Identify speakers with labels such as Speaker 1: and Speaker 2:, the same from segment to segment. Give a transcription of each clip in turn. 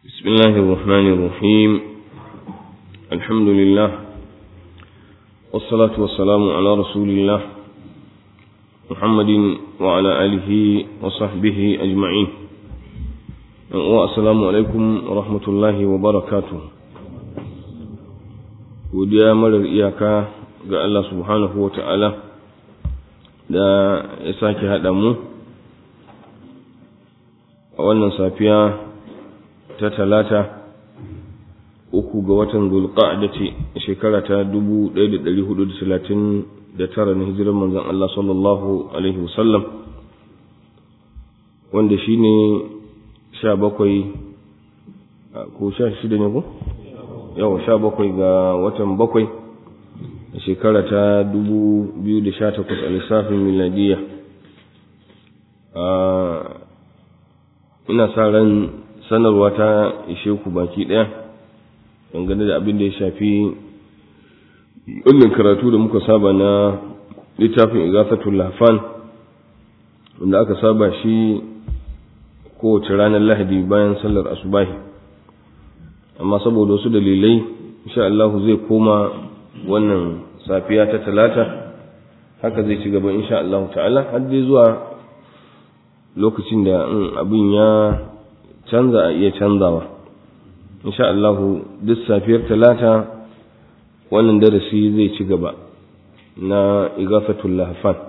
Speaker 1: بسم الله الرحمن الرحيم الحمد لله والصلاة والسلام على رسول الله محمد وعلى آله وصحبه أجمعين والسلام عليكم ورحمة الله وبركاته godiya marar iyaka ga Allah subhanahu wa ta'ala da ya sake haɗa mu a wannan safiya ta talata uku ga watan zulqa'da ce shekara ta 1439 na hijirar manzon Allah sallallahu alaihi wasallam wanda shine 17 ko 16 ne ko yau 17 ga watan bakwai a shekara ta 2018 a lissafin miladiya ina sa ran sanarwa ta ishe ku baki ɗaya dangane da abin da ya shafi wannan karatu da muka saba na littafin igafatul lafan wanda aka saba shi kowace ranar lahadi bayan sallar asubahi amma saboda wasu dalilai insha Allah zai koma wannan safiya ta talata haka zai ci gaba insha Allah ta'ala har dai zuwa lokacin da abin ya canza a iya canzawa insha Allah duk safiyar talata wannan darasi zai ci gaba na igafatul lahfan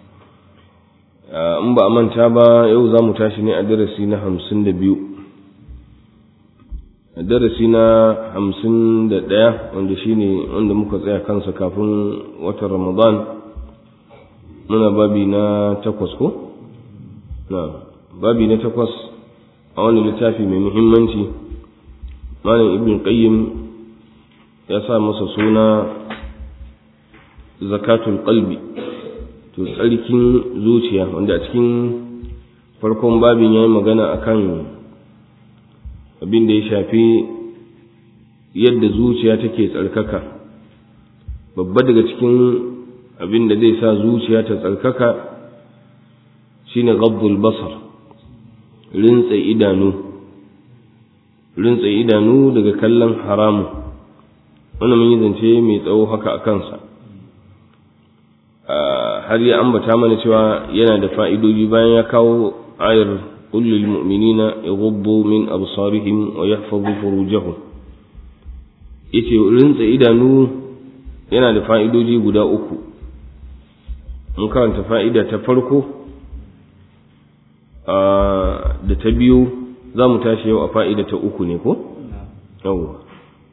Speaker 1: in ba a manta ba yau za mu tashi ne a darasi na hamsin da biyu darasi na hamsin da ɗaya wanda shine wanda muka tsaya kansa kafin watan ramadan muna babi na takwas ko? na babi na takwas a wani littafi mai muhimmanci malam ibn qayyim ya sa masa suna zakatul qalbi to tsarkin zuciya wanda a cikin farkon babin ya yi magana akan abin da ya shafi yadda zuciya take tsarkaka babba daga cikin abin da zai sa zuciya ta tsarkaka shine ghaddul basar rintsa idanu rintsa idanu daga kallon haramu wannan mun yi zance mai tsawo haka a kansa har ya ambata mana cewa yana da fa'idoji bayan ya kawo ayar قل للمؤمنين يغضوا من أبصارهم ويحفظوا فروجهم yace rintsa idanu yana da fa'idoji guda uku mun karanta fa'ida ta farko da ta biyu za mu tashi yau a fa'ida ta uku ne ko? yawwa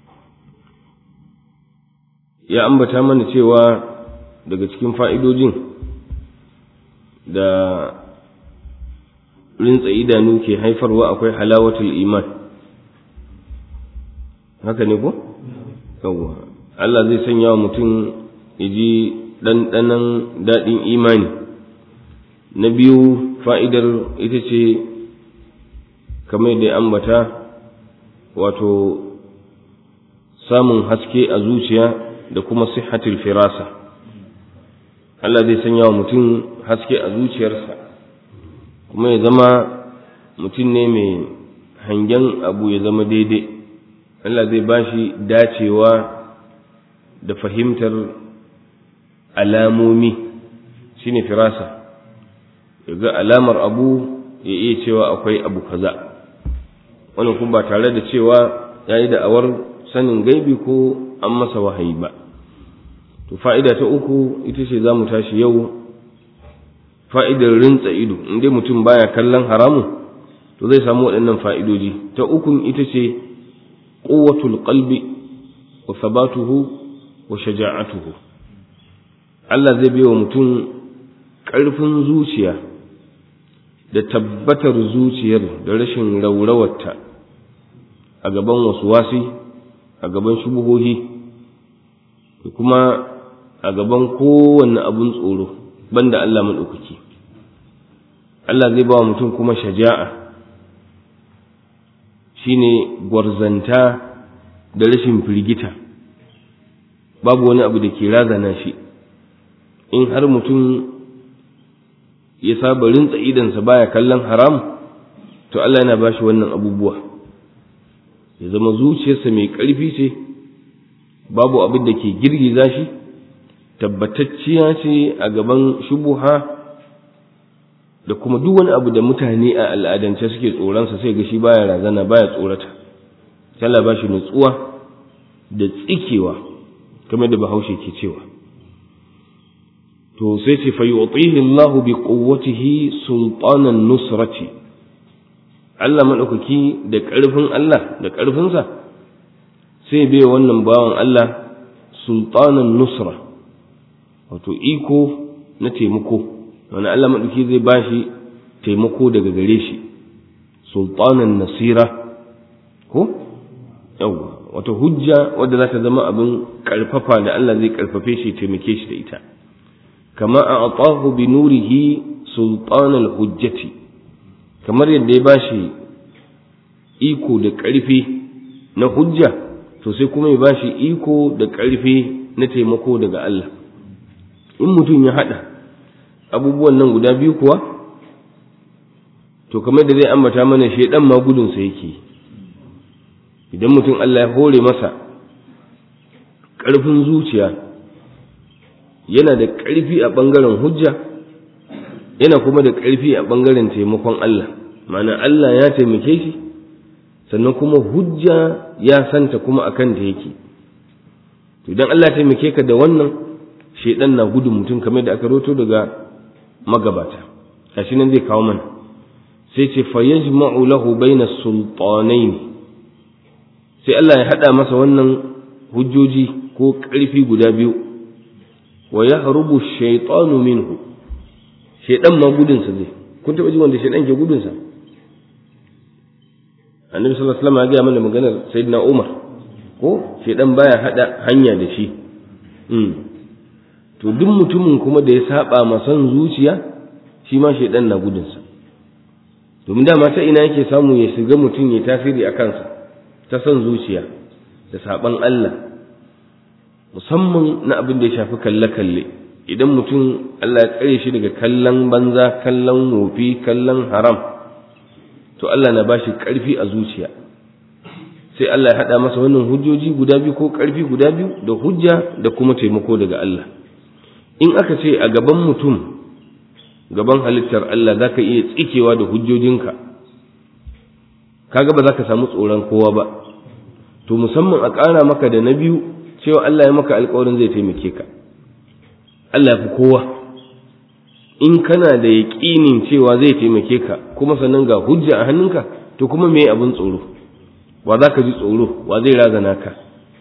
Speaker 1: ya ambata mana cewa daga cikin fa'idojin da rintsa idanu ke haifarwa akwai halawatul iman haka ne ko? yawwa Allah zai sanya wa mutum ya ji ɗanɗanon daɗin imani na biyu fa'idar ita ce kamar da ya ambata wato samun haske a zuciya da kuma sihhatul firasa Allah zai sanya wa mutum haske a zuciyarsa kuma ya zama mutum ne mai hangen abu ya zama daidai Allah zai ba shi dacewa da fahimtar alamomi shine firasa ya ga alamar abu ya iya cewa akwai abu kaza wannan kuma ba tare da cewa ya yi da'awar sanin gaibi ko an masa wahayi ba to fa'ida ta uku ita ce za mu tashi yau fa'idar rintsa ido in dai mutum baya kallon haramun to zai samu waɗannan fa'idoji ta ukun ita ce ƙuwatul qalbi wa sabatuhu wa shaja'atuhu Allah zai bai wa mutum ƙarfin zuciya da tabbatar zuciyar da rashin raurawarta a gaban wasu wasi a gaban shubuhohi da kuma a gaban kowanne abun tsoro banda Allah maɗaukaki Allah zai ba wa mutum kuma shaja'a shine gwarzanta da rashin firgita babu wani abu da ke razana shi in har mutum ya saba rintsa idansa baya kallon haram to Allah yana bashi wannan abubuwa ya zama zuciyarsa mai ƙarfi ce babu abin da ke girgiza shi tabbatacciya ce a gaban shubuha da kuma duk wani abu da mutane a al'adance suke tsoronsa sai ga shi baya razana baya tsorata Allah ba shi nutsuwa da tsikewa kamar da bahaushe ke cewa to sai ce fa yu'tihi Allah bi quwwatihi sultanan nusrati Allah madaukaki da ƙarfin Allah da ƙarfinsa sai bai wannan bawan Allah sultanan nusra wato iko na taimako wani Allah madaukaki zai bashi taimako daga gare shi sultanan nasira ko yawa wato hujja wadda za ta zama abin karfafa da Allah zai karfafe shi taimake shi da ita kama a atahu bi nurihi sultanal hujjati kamar yadda ya bashi iko da ƙarfi na hujja to sai kuma ya bashi iko da ƙarfi na taimako daga Allah in mutum ya haɗa abubuwan nan guda biyu kuwa to kamar da zai ambata mana shaidan ma gudunsa yake idan mutum Allah ya hore masa ƙarfin zuciya yana da ƙarfi a ɓangaren hujja yana kuma da ƙarfi a ɓangaren taimakon Allah ma'ana Allah ya taimake shi sannan kuma hujja ya santa kuma a kanta yake to idan Allah ya taimake ka da wannan shaidan na gudun mutum kamar da aka roto daga magabata gashi nan zai kawo mana sai ce fa yajma'u lahu baina sultanaini sai Allah ya hada masa wannan hujjoji ko ƙarfi guda biyu wa yahrubu shaytanu minhu shaidan ma gudunsa zai kun taɓa ji wanda shaidan ke gudunsa annabi sallallahu alaihi wasallam ya gaya mana maganar sayyidina umar ko shaidan baya hada hanya da shi to duk mutumin kuma da ya saba ma son zuciya shi ma shaidan na gudunsa domin dama ta ina yake samu ya shiga mutum ya tasiri a kansa ta son zuciya da saban Allah musamman na abin da ya shafi kalle-kalle idan mutum Allah ya tsare shi daga kallon banza kallon wofi kallon haram to Allah na bashi ƙarfi a zuciya sai Allah ya haɗa masa wannan hujjoji guda biyu ko ƙarfi guda biyu da hujja da kuma taimako daga Allah in aka ce a gaban mutum gaban halittar Allah za ka iya tsikewa da hujjojinka kaga ba za ka samu tsoron kowa ba to musamman a ƙara maka da na biyu cewa Allah ya maka alƙawarin zai taimake ka Allah fi kowa in kana da yaƙinin cewa zai taimake ka kuma sannan ga hujja a hannunka to kuma me abin tsoro wa za ka ji tsoro wa zai razana ka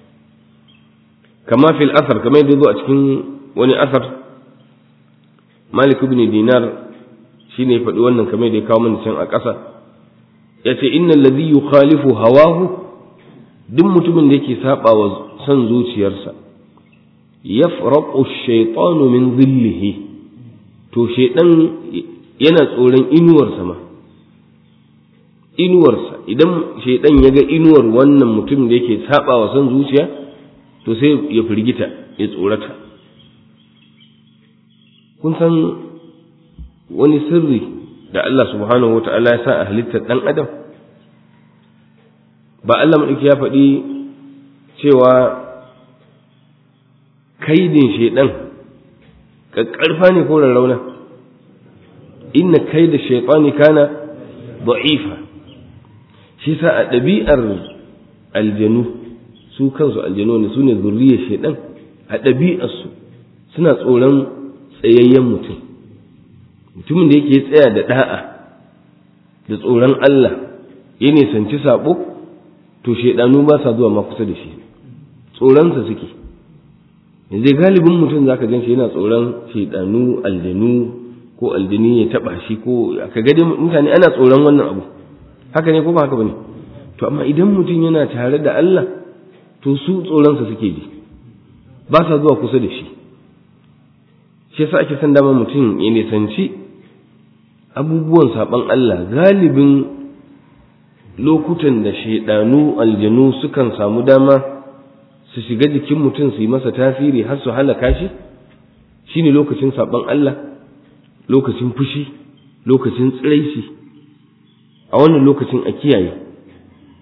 Speaker 1: kama fil asar kamar yadda zo a cikin wani asar malik ibn dinar shine ya faɗi wannan kamar da ya kawo mana can a ƙasa ya ce innal ladhi yukhalifu hawahu duk mutumin da yake saba wa son zuciyarsa yafraqu ash-shaytanu min dhillihi to shaydan yana tsoron inuwarsa ma inuwarsa idan shaydan ya ga inuwar wannan mutum da yake saba wa son zuciya to sai ya firgita ya tsorata kun san wani sirri da Allah subhanahu wa ta'ala ya sa a halittar ɗan adam ba Allah maɗauki ya faɗi cewa kaidin shaiɗan ƙaƙƙarfa ne ko rarrauna inna kaida shaitani kana da'ifa shi sa a ɗabi'ar aljanu su kansu aljanu ne su ne zurriyar shaiɗan a ɗabi'arsu suna tsoron tsayayyen mutum mutumin da yake tsaya da da'a da tsoron Allah ya nisanci sabo to shaidanu ba sa zuwa ma kusa da shi tsoronsa suke yanzu galibin mutum zaka gan shi yana tsoron shaidanu aljanu ko aljini ya taba shi ko ka ga mutane ana tsoron wannan abu haka ne ko ba haka bane to amma idan mutum yana tare da Allah to su tsoronsa suke ji ba sa zuwa kusa da shi shi yasa ake son dama mutum ya nisanci abubuwan saban Allah galibin lokutan da shaidanu aljanu sukan samu dama su shiga jikin mutum su yi masa tasiri har su halaka shi shine lokacin saban Allah lokacin fushi lokacin tsiraici a wannan lokacin a kiyaye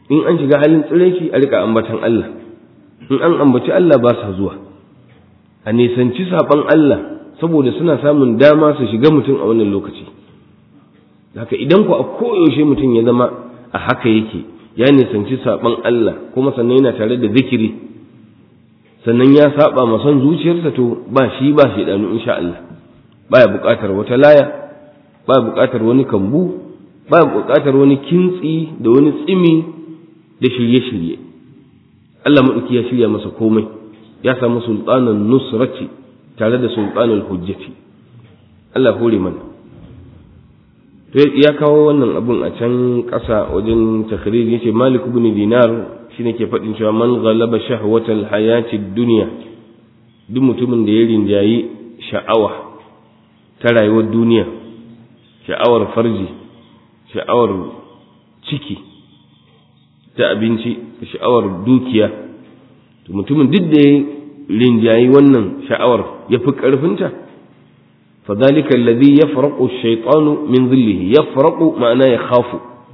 Speaker 1: in an shiga halin tsiraici a rika ambatan Allah in an ambaci Allah ba sa zuwa a nisanci saɓan Allah saboda suna samun dama su shiga mutum a wannan lokaci haka idan ku a koyaushe mutum ya zama a haka yake ya nisanci saɓan Allah kuma sannan yana tare da zikiri sannan ya saba ma son zuciyarsa to ba shi ba shi danu insha Allah baya buƙatar wata laya baya buƙatar wani kambu baya buƙatar wani kintsi da wani tsimi da shirye-shirye Allah maɗauki ya shirya masa komai ya samu sultanan nusrati tare da sultanan hujjati Allah hore mana to ya kawo wannan abun a can ƙasa wajen takrir yace Malik ibn Dinar shine ke faɗin cewa man ghalaba shahwatal hayati dunya duk mutumin da ya rinjayi sha'awa ta rayuwar duniya sha'awar farji sha'awar ciki ta abinci da sha'awar dukiya to mutumin duk da ya rinjayi wannan sha'awar ya fi ƙarfinta فذلك الذي يفرق الشيطان من ظله يفرق معناه يخاف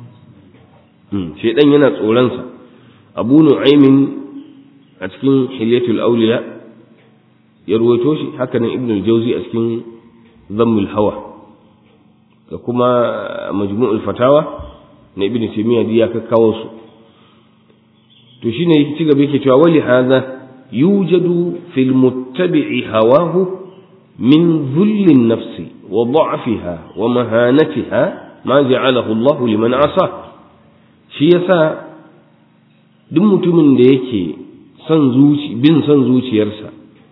Speaker 1: شيطان yana tsoronsa abu nu'aymin a cikin hilyatul awliya ya ruwaito shi haka nan ibn al-jawzi a cikin dhammul hawa da kuma majmu'ul fatawa na ibn taymiya ya kakkawo su to shine ci gaba yake cewa wali hadha yujadu fil muttabi'i hawahu من ذل النفس وضعفها ومهانتها ما جعله الله لمن عصاه shi yasa duk mutumin da yake son zuci bin son zuciyarsa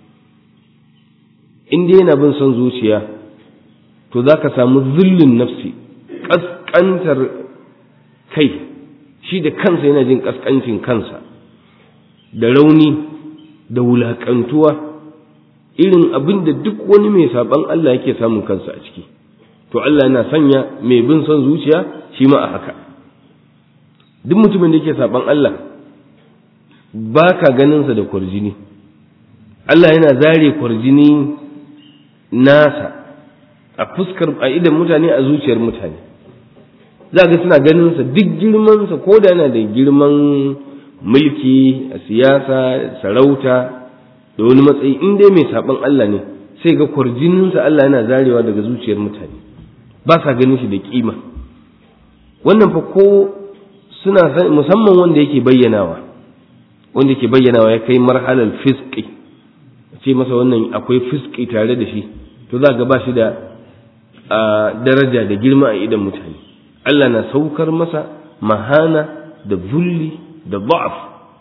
Speaker 1: in dai yana bin son zuciya to za ka samu zullun nafsi ƙasƙantar kai shi da kansa yana jin ƙasƙancin kansa da rauni da wulaƙantuwa irin abin da duk wani mai saban Allah yake samun kansa a ciki to Allah yana sanya mai bin son zuciya shi ma a haka duk mutumin da yake saban Allah ba ka ganinsa da kwarjini Allah yana zare kwarjini nasa a fuskar a idan mutane a zuciyar mutane za ga suna ganinsa duk girmansa ko da yana da girman mulki a siyasa sarauta da wani matsayi in dai mai saban Allah ne sai ga kwarjininsa Allah yana zarewa daga zuciyar mutane ba sa ganin shi da kima wannan fa ko suna musamman wanda yake bayyanawa wanda yake bayyanawa ya kai marhalar fiski ce masa wannan akwai fiski tare da shi to za ga ba shi da daraja da girma a idan mutane Allah na saukar masa mahana da zulli da ba'af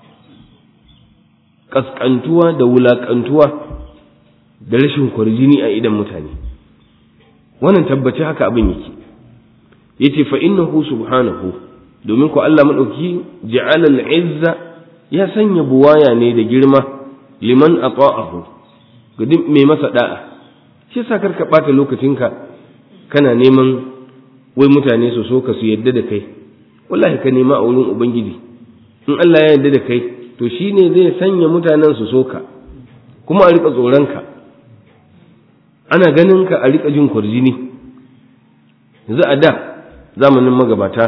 Speaker 1: kaskantuwa da wulakantuwa da rashin kwarjini a idan mutane wannan tabbaci haka abin yake yace fa innahu subhanahu domin ku Allah madauki ja'ala al-izza ya sanya buwaya ne da girma liman ata'ahu ga duk mai masa da'a shi sa karka bata lokacinka kana neman wai mutane su so ka su yadda da kai wallahi ka nema a wurin ubangiji in Allah ya yadda da kai to shi ne zai sanya mutanen su soka kuma a riƙa tsoronka ana ganin ka a riƙa jin kwarjini yanzu a da zamanin magabata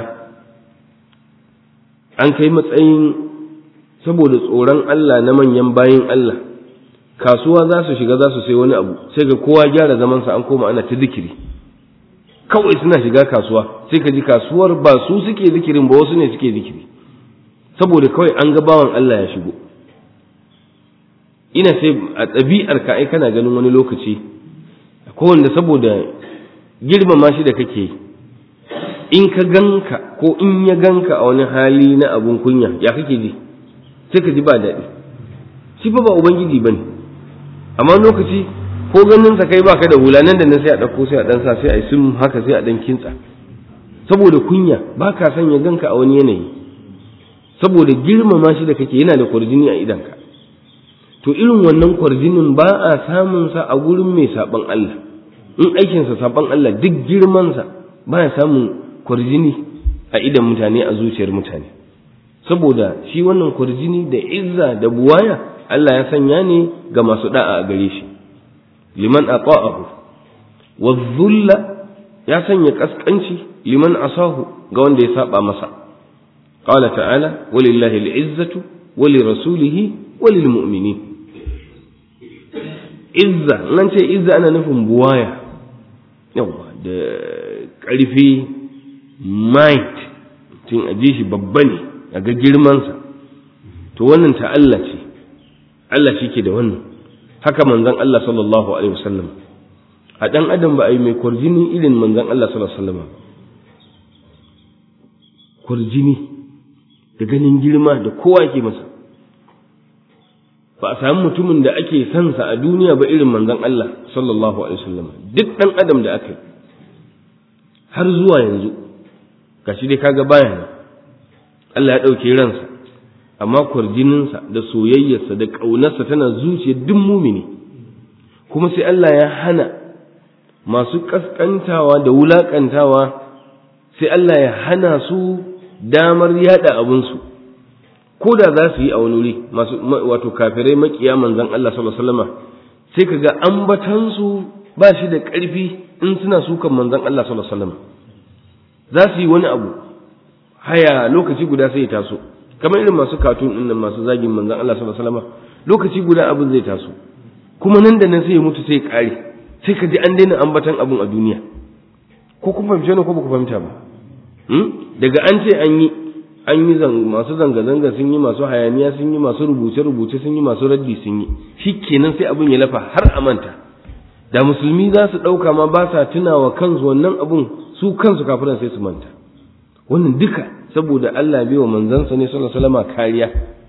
Speaker 1: an kai matsayin saboda tsoron Allah na manyan bayin Allah kasuwa za su shiga za su sai wani abu sai ga kowa gyara zamansa an koma ana ta zikiri kawai suna shiga kasuwa sai ka ji kasuwar ba su suke zikirin ba wasu ne suke zikiri saboda kawai an ga bawan Allah ya shigo ina sai a ɗabi'ar ka ai kana ganin wani lokaci ko wanda saboda girmama shi da kake in ka ganka ko in ya ganka a wani hali na abun kunya ya kake ji sai ka ji ba daɗi shi fa ba ubangiji bane amma lokaci ko ganin sa kai baka da hula nan da nan sai a ɗauko sai a ɗan sa sai a yi sun haka sai a ɗan kintsa saboda kunya ba ka son ya ganka a wani yanayi saboda girmama shi da kake yana da kwarjini a idanka to irin wannan kwarjinin ba a samun sa a gurin mai saban Allah in aikinsa saban Allah duk girmansa ba ya samun kwarjini a idan mutane a zuciyar mutane saboda shi wannan kwarjini da izza da buwaya Allah ya sanya ne ga masu da'a a gare shi liman ata'ahu wa dhulla ya sanya kaskanci liman asahu ga wanda ya saba masa qala ta'ala walillahi al'izzatu wa lirasulihi wa lilmu'minin izza nan ce izza ana nufin buwaya yawa da ƙarfi might tun aje shi babba ne a ga girmansa to wannan ta Allah ce Allah shi ke da wannan haka manzon Allah sallallahu alaihi wasallam a dan adam ba a yi mai kwarjini irin manzon Allah sallallahu alaihi wasallam kwarjini da ganin girma da kowa ke masa ba a sami mutumin da ake sansa a duniya ba irin manzon Allah sallallahu alaihi wasallam duk dan adam da aka yi har zuwa yanzu gashi dai kaga bayan Allah ya ɗauke ransa amma kwarjininsa da soyayyarsa da ƙaunarsa tana zuciyar duk mumini kuma sai Allah ya hana masu ƙasƙantawa da wulaƙantawa sai Allah ya hana su damar yada abinsu ko da za su yi a wani wuri masu wato kafirai makiya manzon Allah sallallahu alaihi wasallam sai kaga ambatansu ba shi da ƙarfi in suna sukan manzon Allah sallallahu alaihi wasallam za su yi wani abu haya lokaci guda sai ya taso kamar irin masu katun din nan masu zagin manzon Allah sallallahu alaihi wasallam lokaci guda abin zai taso kuma nan da nan sai ya mutu sai ya kare sai ka ji an daina ambatan abin a duniya ko kun fahimce ne ko ba ku fahimta ba daga an ce an yi an yi masu zanga-zanga sun yi masu hayaniya sun yi masu rubuce-rubuce sun yi masu raddi sun yi shi kenan sai abin ya lafa har a manta da musulmi za su ɗauka ma ba sa tunawa kansu wannan abun su kansu kafiran sai su manta wannan duka saboda Allah bai wa manzansa ne sallallahu alaihi wasallam kariya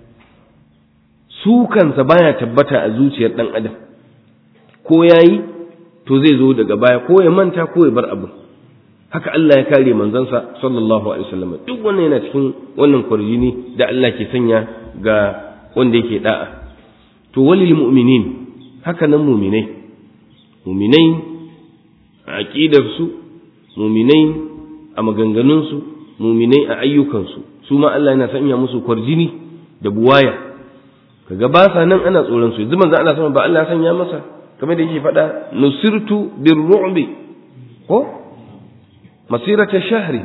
Speaker 1: su kansa baya tabbata a zuciyar dan adam ko yayi to zai zo daga baya ko ya manta ko ya bar abin haka Allah ya kare manzansa sallallahu alaihi wasallam duk wannan yana cikin wannan kwarjini da Allah ke sanya ga wanda yake da'a to walil mu'minin haka nan mu'minai mu'minai a aqidar su mu'minai a maganganun su mu'minai a ayyukan su su ma Allah yana sanya musu kwarjini da buwaya kaga ba sa nan ana tsoron su yanzu manzo Allah sama ba Allah ya sanya masa kamar da yake faɗa nusirtu birru'bi ko masirata shahri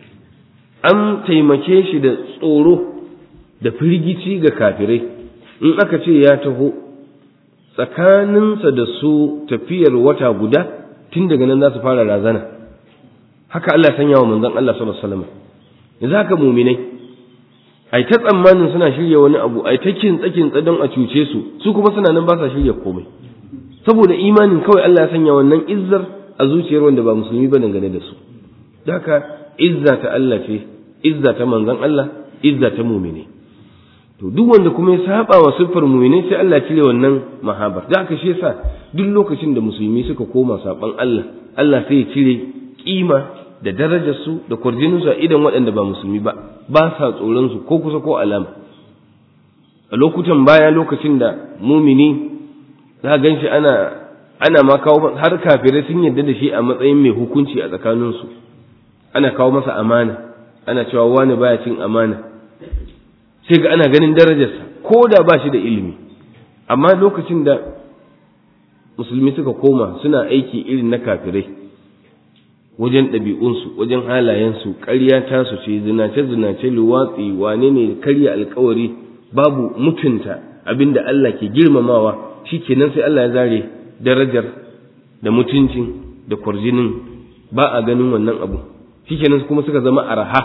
Speaker 1: an taimake shi da tsoro da firgici ga kafirai in aka ce ya taho tsakaninsa da su tafiyar wata guda tun daga nan za su fara razana haka Allah sanya wa manzon Allah sallallahu alaihi wasallam yanzu haka muminai ai ta tsammanin suna shirya wani abu ai ta kintsa kintsa don a cuce su su kuma suna nan ba sa shirya komai saboda imanin kawai Allah ya sanya wannan izzar a zuciyar wanda ba musulmi ba dangane da su haka izza ta Allah ce izza ta manzon Allah izza ta mumine to duk wanda kuma ya saba wa siffar mumine sai Allah cire wannan mahabar da haka shi yasa duk lokacin da musulmi suka koma saban Allah Allah sai ya cire kima da darajar su da kwarjinin su a idan waɗanda ba musulmi ba ba sa tsoron su ko kusa ko alama a lokutan baya lokacin da mumini za gan shi ana ana ma kawo har kafirai sun yarda da shi a matsayin mai hukunci a tsakaninsu ana kawo masa amana ana cewa wani baya cin amana sai ga ana ganin darajarsa ko da ba shi da ilimi amma lokacin da musulmi suka koma suna aiki irin na kafirai wajen ɗabi'unsu wajen halayensu ƙarya tasu ce zinace-zinace luwatsi wane ne karya alkawari babu mutunta abinda Allah ke girmamawa shi kenan sai Allah ya zare darajar da mutuncin da kwarjinin ba a ganin wannan abu shi kenan kuma suka zama araha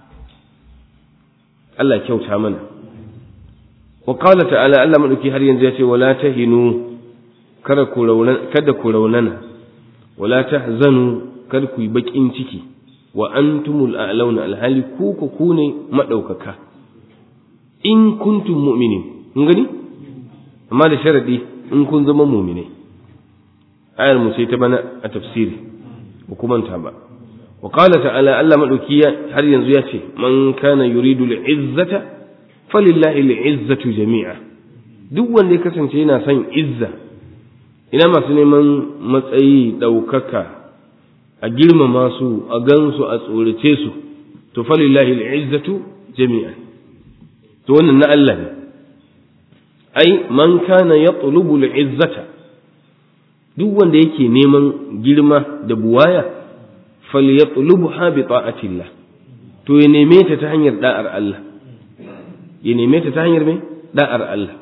Speaker 1: Allah kyauta mana wa qala ta'ala Allah madauki har yanzu ya ce wala tahinu kada ku raunana kada ku raunana wala tahzanu kada ku yi bakin ciki wa antumul a'launa alhali ku ku ku ne madaukaka in kuntum mu'minin kun gani amma da sharadi in kun zama mu'minai ayar mu sai ta bana a tafsiri ba kuma ta ba wa qala ta'ala Allah madauki har yanzu ya ce man kana yuridu al'izzata falillahi al'izzatu jami'a duk wanda ya kasance yana son izza ina masu neman matsayi ɗaukaka a girmama su a gansu a tsorace su to falillahi al'izzatu jami'a to wannan na Allah ne ai man kana yatlubu al'izzata duk wanda yake neman girma da buwaya falyatlubha bi ta'atillah to ya neme ta ta hanyar da'ar Allah ya neme ta ta hanyar mai da'ar Allah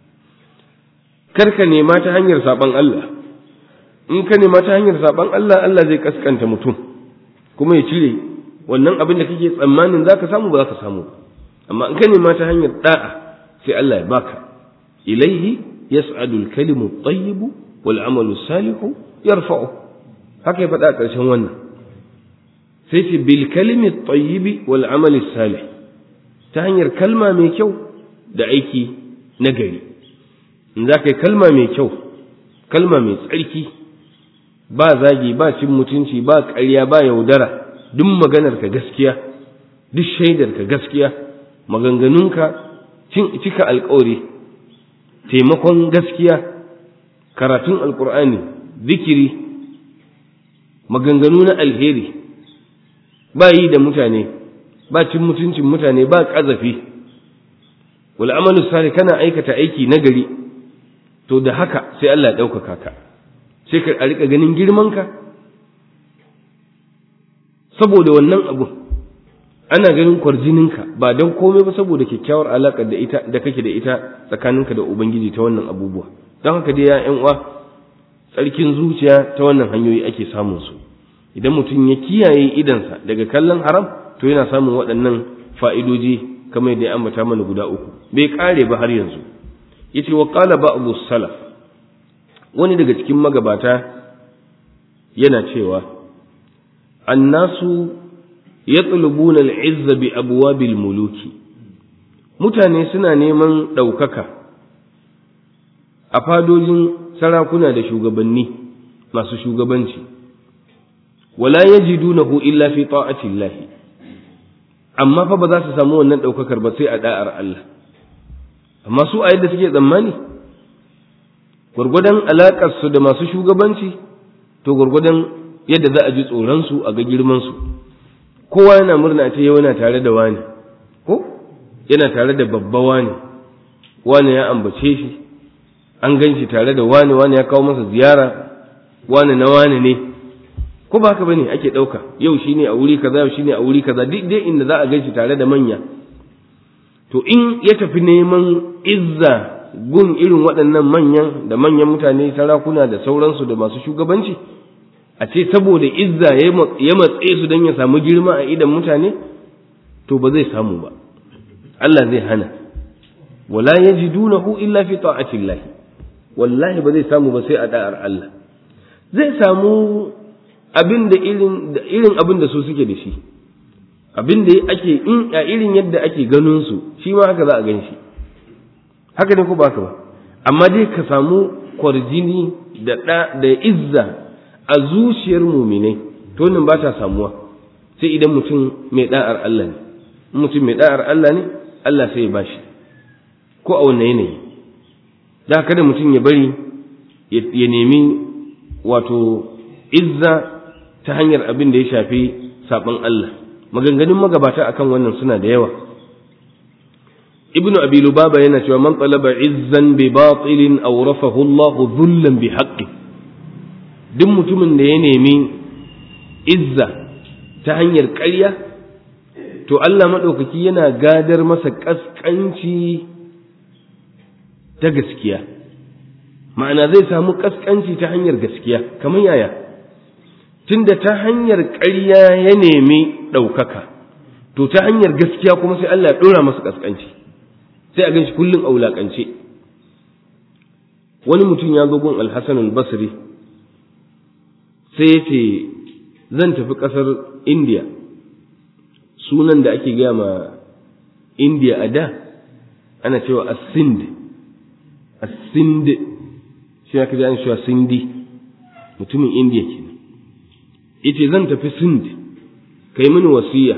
Speaker 1: karka nema ta hanyar saban Allah in ka nema ta hanyar saban Allah Allah zai kaskanta mutum kuma ya cire wannan abin da kake tsammanin zaka samu ba zaka samu amma in ka nema ta hanyar da'a sai Allah ya baka ilaihi yas'adu al-kalimu at-tayyibu wal 'amalu salihu yarfa'u haka ya faɗa a ƙarshen wannan sai ce bil kalimi at-tayyibi wal 'amali salih ta hanyar kalma mai kyau da aiki na gari in za ka yi kalma mai kyau kalma mai tsarki ba zagi ba cin mutunci ba ƙarya ba yaudara duk maganar ka gaskiya duk shaidar ka gaskiya maganganunka cika alkawari taimakon gaskiya karatun alkur'ani zikiri maganganu na alheri ba yi da mutane ba cin mutuncin mutane ba ƙazafi wal amalu salih kana aikata aiki nagari to da haka sai Allah ya ɗaukaka ka sai ka a rika ganin girmanka saboda wannan abu ana ganin kwarjininka ba don komai ba saboda kyakkyawar alaƙar da ita da kake da ita tsakaninka da ubangiji ta wannan abubuwa don haka dai ya uwa tsarkin zuciya ta wannan hanyoyi ake samun su idan mutum ya kiyaye idansa daga kallon haram to yana samun waɗannan fa'idoji kamar da ya ambata mana guda uku bai kare ba har yanzu yace wa qala ba'du salaf wani daga cikin magabata yana cewa annasu yatlubuna al-izza bi abwabil muluki mutane suna neman ɗaukaka a fadojin sarakuna da shugabanni masu shugabanci wala yajidunahu illa fi ta'ati Allah amma fa ba za su samu wannan ɗaukakar ba sai a da'ar Allah amma su a yadda suke tsammani gwargwadon alaƙarsu da masu shugabanci to gwargwadon yadda za a ji tsoronsu a ga girmansu kowa yana murna ce yau yana tare da wani ko yana tare da babba wani wani ya ambace shi an gan shi tare da wani wani ya kawo masa ziyara wani na wani ne ko ba haka bane ake ɗauka yau shine a wuri kaza yau shine a wuri kaza duk dai inda za a gan shi tare da manya to in ya tafi neman izza gun irin waɗannan manyan da manyan mutane sarakuna da sauransu da masu shugabanci a ce saboda izza ya matse su don ya samu girma a idan mutane to ba zai samu ba Allah zai hana wala yajidunahu illa fi ta'atillah wallahi ba zai samu ba sai a da'ar Allah zai samu abin da irin da irin abin da su suke da shi abin da ake in a irin yadda ake ganin su shi ma haka za a gan shi haka ne ko ba haka ba amma dai ka samu kwarjini da da da izza a zuciyar muminai to nan ba ta samuwa sai idan mutum mai da'ar Allah ne mutum mai da'ar Allah ne Allah sai ya bashi ko a wannan yanayi da kada mutum ya bari ya nemi wato izza ta hanyar abin da ya shafi saɓon Allah maganganun magabata akan wannan suna da yawa ibnu abi lubaba yana cewa man talaba izzan bi batilin awrafahu Allah dhullan bi haqqi duk mutumin da ya nemi izza ta hanyar ƙarya to Allah maɗaukaki yana gadar masa ƙasƙanci ta gaskiya ma'ana zai samu ƙasƙanci ta hanyar gaskiya kamar yaya tunda ta hanyar ƙarya ya nemi ɗaukaka to ta hanyar gaskiya kuma sai Allah ya ɗora masa ƙasƙanci sai a ganshi kullum a wulaƙance wani mutum ya zo gun alhassan al-basri sai ya ce zan tafi ƙasar indiya sunan da ake gaya ma indiya a da ana cewa asind asind shi aka ji an cewa sindi mutumin indiya ke yace zan tafi sind kai mini wasiya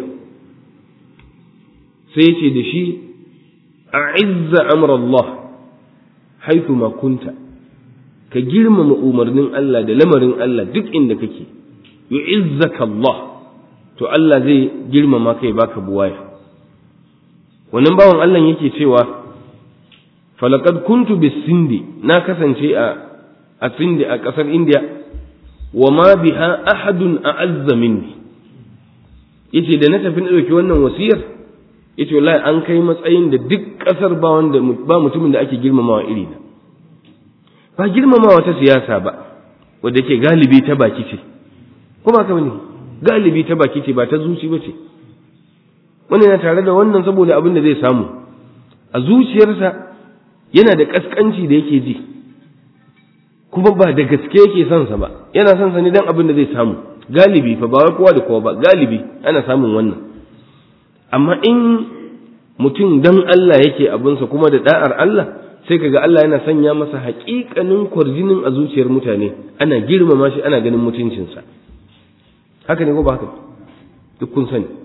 Speaker 1: sai ce da shi a izza amrallah haithu ma kunta ka girmama umarnin Allah da lamarin Allah duk inda kake yu'izzaka Allah to Allah zai girmama kai baka buwaya wannan bawan Allah yake cewa falaqad kuntu bis-sindi na kasance a a sindi a kasar India wa ma biha ahadun a'azza minni yace da na tafi na ɗauki wannan wasiyar yace wallahi an kai matsayin da duk ƙasar ba wanda ba mutumin da ake girmamawa iri na ba girmamawa ta siyasa ba wadda ke galibi ta baki ce kuma ka ne galibi ta baki ce ba ta zuci ba ce wani na tare da wannan saboda abin da zai samu a zuciyarsa yana da kaskanci da yake ji kuma ba da gaske yake son sa ba yana son sa ne dan abin da zai samu galibi fa ba kowa da kowa ba galibi ana samun wannan amma in mutum dan Allah yake abinsa kuma da da'ar Allah sai kaga Allah yana sanya masa haƙiƙanin kwarjinin a zuciyar mutane ana girmama shi ana ganin mutuncinsa haka ne ko ba haka duk kun sani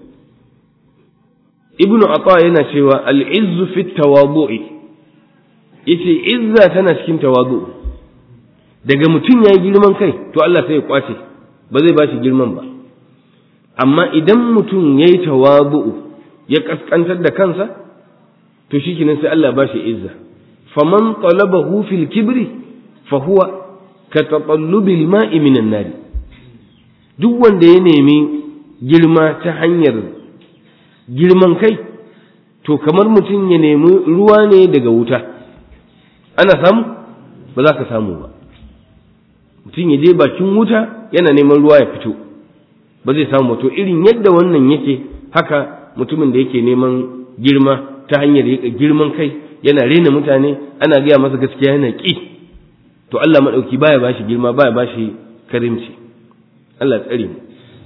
Speaker 1: ibnu ata yana cewa al-izzu fi tawadu'i yace izza tana cikin tawadu daga mutum yayi girman kai to Allah sai ya kwace ba zai bashi girman ba amma idan mutum yayi tawadu'u ya kaskantar da kansa to shikenan sai Allah bashi izza faman talabahu fil kibri fa huwa ka tatallubil ma'i minan nari duk wanda ya nemi girma ta hanyar girman kai to kamar mutum ya nemi ruwa ne daga wuta ana samu ba za ka samu ba mutum ya je bakin wuta yana neman ruwa ya fito ba zai samu to irin yadda wannan yake haka mutumin da yake neman girma ta hanyar girman kai yana rena mutane ana gaya masa gaskiya yana ƙi to Allah maɗauki baya bashi girma baya bashi karimci Allah tsare mu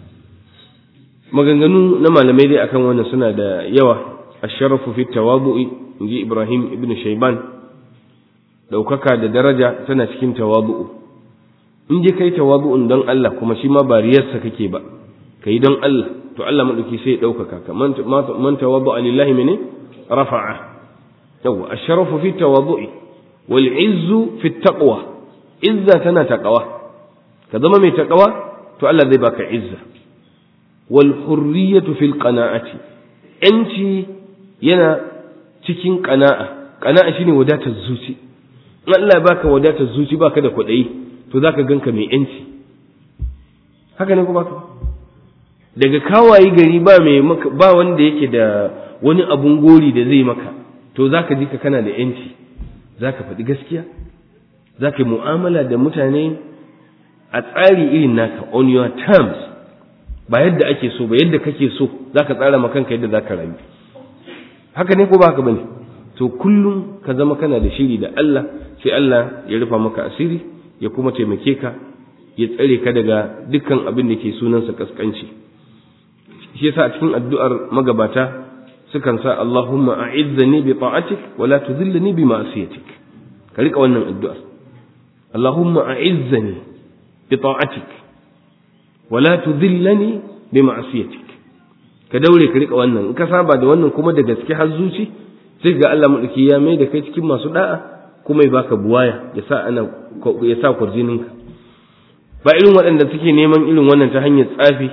Speaker 1: maganganu na malamai dai akan wannan suna da yawa asharafu fi tawadu'i inji Ibrahim ibn Shayban daukaka da daraja tana cikin tawadu'u in je kai tawadu'un don Allah kuma shi ma ba riyarsa kake ba kai don Allah to Allah madauki sai ya daukaka ka man man tawadu'a lillahi mene rafa'a yawa asharafu fi tawadu'i wal izzu fi taqwa izza tana taqwa ka zama mai taqwa to Allah zai baka izza wal hurriyatu fil qana'ati yanci yana cikin qana'a qana'a shine wadatar zuci in Allah ya baka wadatar zuci baka da kuɗi to zaka ganka mai yanci haka ne ko baka daga kawayi gari ba mai ba wanda yake da wani abun gori da zai maka to zaka ji ka kana da yanci zaka faɗi gaskiya zaka yi mu'amala da mutane a tsari irin naka on your terms ba yadda ake so ba yadda kake so zaka tsara ma kanka yadda zaka rayu haka ne ko ba haka bane to kullum ka zama kana da shiri da Allah sai Allah ya rufa maka asiri ya kuma taimake ka ya tsare ka daga dukkan abin da ke sunansa kaskanci shi yasa a cikin addu'ar magabata sukan sa Allahumma a'izzani bi ta'atik wa la tudhillani bi ma'siyatik ka rika wannan addu'ar Allahumma a'izzani bi ta'atik wa la tudhillani bi ma'siyatik ka daure ka rika wannan in ka saba da wannan kuma da gaske har zuci sai ga Allah madauki ya mai da kai cikin masu da'a kuma ya baka buwaya ya sa ana ya sa kurjininka ba irin waɗanda suke neman irin wannan ta hanyar tsafi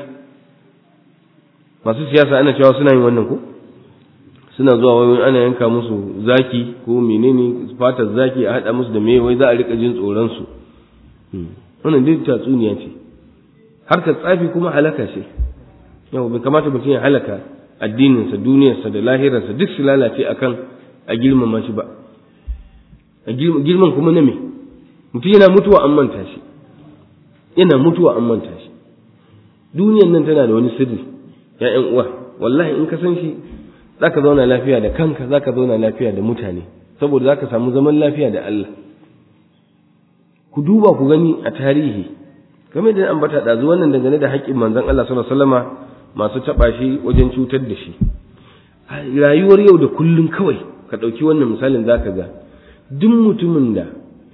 Speaker 1: masu siyasa ana cewa suna yin wannan ko suna zuwa wai ana yanka musu zaki ko menene fatar zaki a haɗa musu da me wai za a rika jin tsoron su wannan duk tatsuniya ce harkar tsafi kuma halaka ce yau bai kamata mutum ya halaka addininsa duniyarsa da lahirarsa duk su lalace akan a girmama shi ba a girman kuma na me mutum yana mutuwa an manta shi yana mutuwa an manta shi duniyan nan tana da wani sirri ya ƴan uwa wallahi in ka san shi zaka zauna lafiya da kanka zaka zauna lafiya da mutane saboda zaka samu zaman lafiya da Allah ku duba ku gani a tarihi game da ambata ɗazu wannan dangane da haƙƙin manzon Allah sallallahu alaihi wasallama masu taɓa shi wajen cutar da shi rayuwar yau da kullum kawai ka ɗauki wannan misalin zaka ga duk mutumin da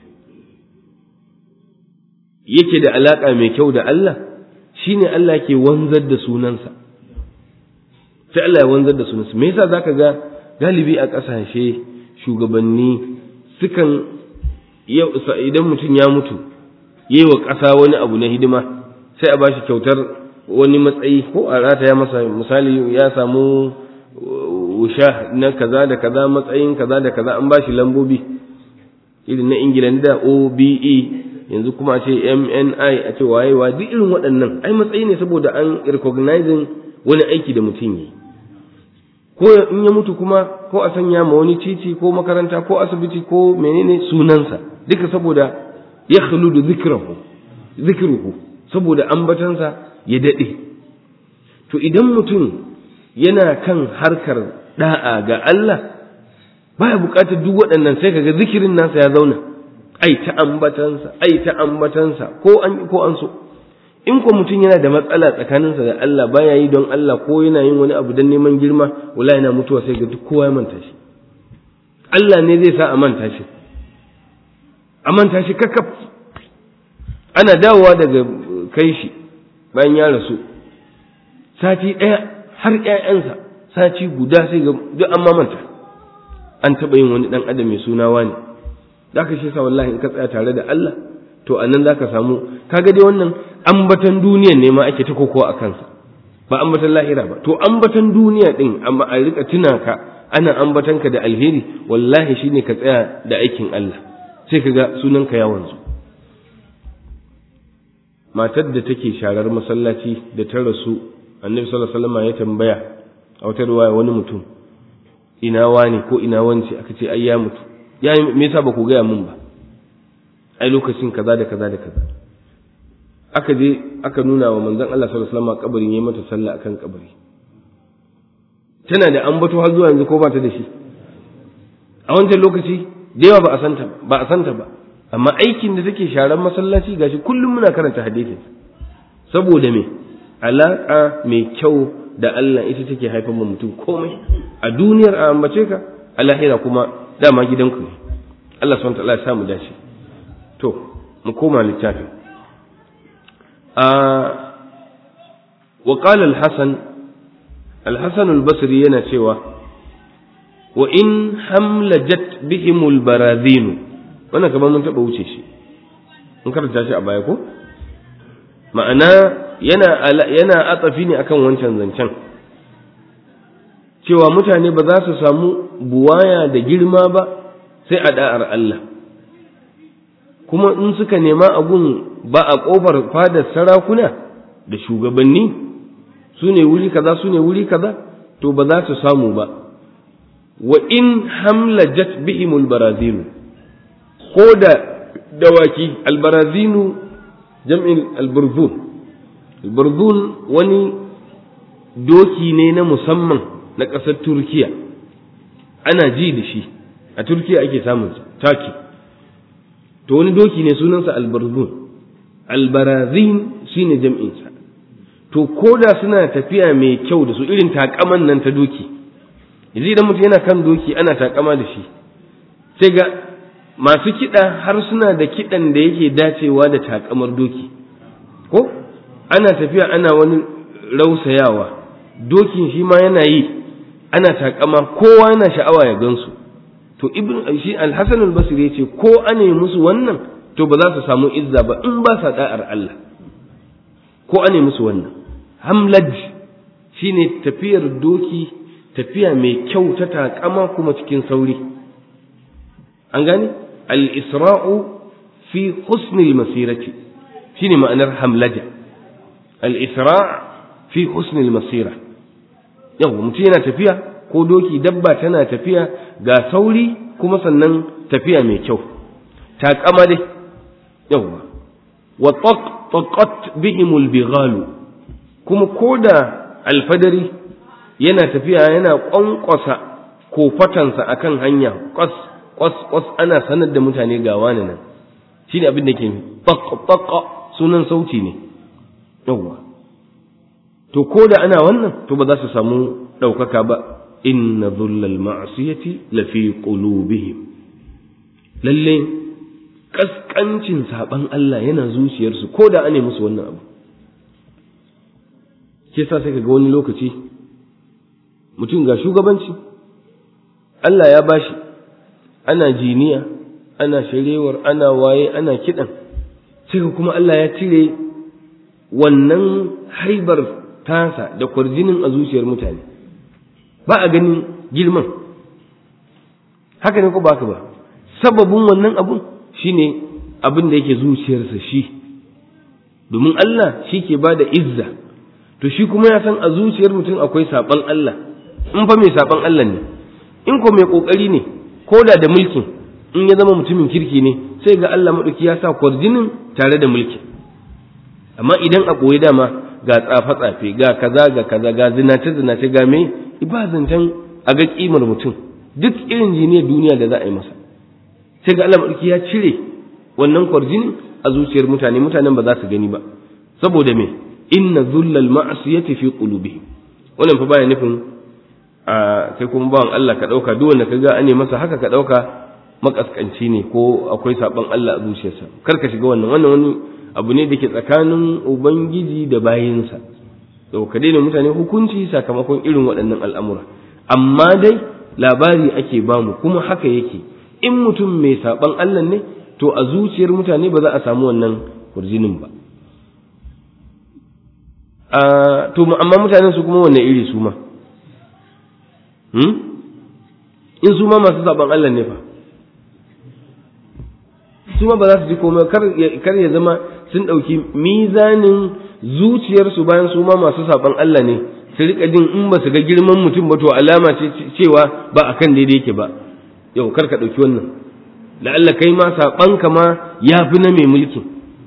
Speaker 1: yake da alaƙa mai kyau da Allah shine Allah ke wanzar da sunansa sai Allah ya wanzar da sunansa me yasa zaka ga galibi a ƙasashe shugabanni sukan idan mutum ya mutu yi wa ƙasa wani abu na hidima sai a bashi kyautar wani matsayi ko a rataya masa misali ya samu wusha na kaza da kaza matsayin kaza da kaza an bashi lambobi irin na ingila da obe yanzu kuma a ce mni a ce wayewa duk irin waɗannan ai matsayi ne saboda an recognizing wani aiki da mutum yi ko in ya mutu kuma ko a sanya ma wani titi ko makaranta ko asibiti ko menene sunansa duka saboda ya khuludu zikrahu zikruhu saboda ambatansa ya dade to idan mutum yana kan harkar da'a ga Allah baya bukatar duk waɗannan sai kaga zikirin nasa ya zauna ai ta ambatansa ai ta ambatansa ko an ko an so in ko mutum yana da matsala tsakaninsa da Allah baya yi don Allah ko yana yin wani abu don neman girma wala yana mutuwa sai ga duk kowa ya manta shi Allah ne zai sa a manta shi a manta shi kakkaf ana dawowa daga kai shi bayan ya rasu sati ɗaya har ƴaƴansa sati guda sai ga duk an mamanta an taɓa yin wani ɗan adam mai suna wani da ka shi sa wallahi in ka tsaya tare da Allah to a nan za ka samu kaga dai wannan ambatan duniyan ne ma ake ta kokowa a kansa ba ambatan lahira ba to ambatan duniya din amma a rika tuna ka ana ambatan ka da alheri wallahi shine ka tsaya da aikin Allah sai kaga sunan ka ya wanzu matar da take sharar masallaci da ta rasu annabi sallallahu alaihi wasallam ya tambaya a wata ruwaya wani mutum ina wani ko ina wance aka ce ai ya mutu ya me yasa ba ku gaya mun ba ai lokacin kaza da kaza da kaza aka je aka nuna wa manzon Allah sallallahu alaihi wasallam kabarin yayi mata sallah akan kabari tana da ambato har zuwa yanzu ko ba ta da shi a wancan lokaci da yawa ba a santa ba a santa ba amma aikin da take sharan masallaci gashi kullum muna karanta hadisin saboda me alaka mai kyau da Allah ita take haifar wa mutum komai a duniyar a ambace ka a lahira kuma dama gidanku ne Allah subhanahu wa ta'ala ya samu dace to mu koma littafin wa qala al-hasan al-hasan al-basri yana cewa wa in hamlajat bihim al-barazin wannan kamar mun taba wuce shi mun karanta shi a baya ko ma'ana yana yana atsafi ne akan wancan zancen cewa mutane ba za su samu buwaya da girma ba sai a da'ar Allah kuma in suka nema abun ba a ƙofar fadar sarakuna da shugabanni su ne wuri kaza su ne wuri kaza to ba za su samu ba wa in hamlajat bihimul barazinu ko da dawaki albarazinu jam'in alburzun alburzun wani doki ne na musamman na ƙasar turkiya ana ji da shi a turkiya ake samunsa taki to wani doki ne sunansa albarzun albarazin shi ne jam'insa to ko da suna tafiya mai kyau da su irin takaman nan ta doki yanzu idan mutum yana kan doki ana takama da shi sai ga masu kiɗa har suna da kiɗan da yake dacewa da takamar doki ko ana tafiya ana wani rausayawa dokin shi ma yana yi ana takama kowa yana sha'awa ya gansu to ibn shi al-hasan al-basri yace ko ane musu wannan to ba za su samu izza ba in ba sa da'ar Allah ko ane musu wannan hamlaj shine tafiyar doki tafiya mai kyau ta takama kuma cikin sauri an gane al-isra'u fi husn al-masirati shine ma'anar hamlaja al-isra' fi husn al-masira yau mutum yana tafiya ko doki dabba tana tafiya ga sauri kuma sannan tafiya mai kyau taƙama dai yawwa wa taqat bihimul bighalu kuma koda alfadari yana tafiya yana kwankwasa kofatansa akan hanya kwas kwas kwas ana sanar da mutane ga wani nan shine abin da ke taq sunan sauti ne yawwa to koda ana wannan to ba za su samu ɗaukaka ba inna dhullal ma'siyati lafi qulubihim lalle kaskancin saban Allah yana zuciyarsu ko da ane musu wannan abu ke sa sai ga wani lokaci mutum ga shugabanci Allah ya bashi ana jiniya ana sharewar ana waye ana kidan sai kuma Allah ya cire wannan haibar tasa da kwarjinin a zuciyar mutane ba a ganin girman haka ne ko ba haka ba sababin wannan abun shine abin da yake zuciyarsa shi domin Allah shi ke ba da izza to shi kuma ya san a zuciyar mutum akwai saban Allah in fa mai saban Allah ne in ko mai kokari ne ko da da mulkin in ya zama mutumin kirki ne sai ga Allah madauki ya sa kwarjinin tare da mulkin amma idan a ɓoye dama ga tsafe-tsafe ga kaza ga kaza ga zinace-zinace ga mai ibazantan a ga kimar mutum duk irin jiniyar duniya da za a yi masa sai ga Allah maɗauki ya cire wannan kwarjinin a zuciyar mutane mutanen ba za su gani ba saboda me inna zullal ma'asiyati fi qulubihim wannan fa baya nufin a kai kuma bawan Allah ka dauka duk wanda kaga ane masa haka ka dauka makaskanci ne ko akwai saban Allah a zuciyarsa kar ka shiga wannan wannan wani abu ne da ke tsakanin ubangiji da bayinsa to ka daina mutane hukunci sakamakon irin waɗannan al'amura amma dai labari ake bamu kuma haka yake in mutum mai saban Allah ne to a zuciyar mutane ba za a samu wannan kurjinin ba to amma mutanen su kuma wanne iri su ma in su ma masu saban Allah ne fa su ma ba za su ji komai kar ya zama sun ɗauki mizanin zuciyarsu bayan su ma masu saban Allah ne su rika jin in ba su ga girman mutum ba to alama ce cewa ba akan daidai yake ba yau kar ka ɗauki wannan la'alla kai ma saɓanka ma ya fi na mai mulkin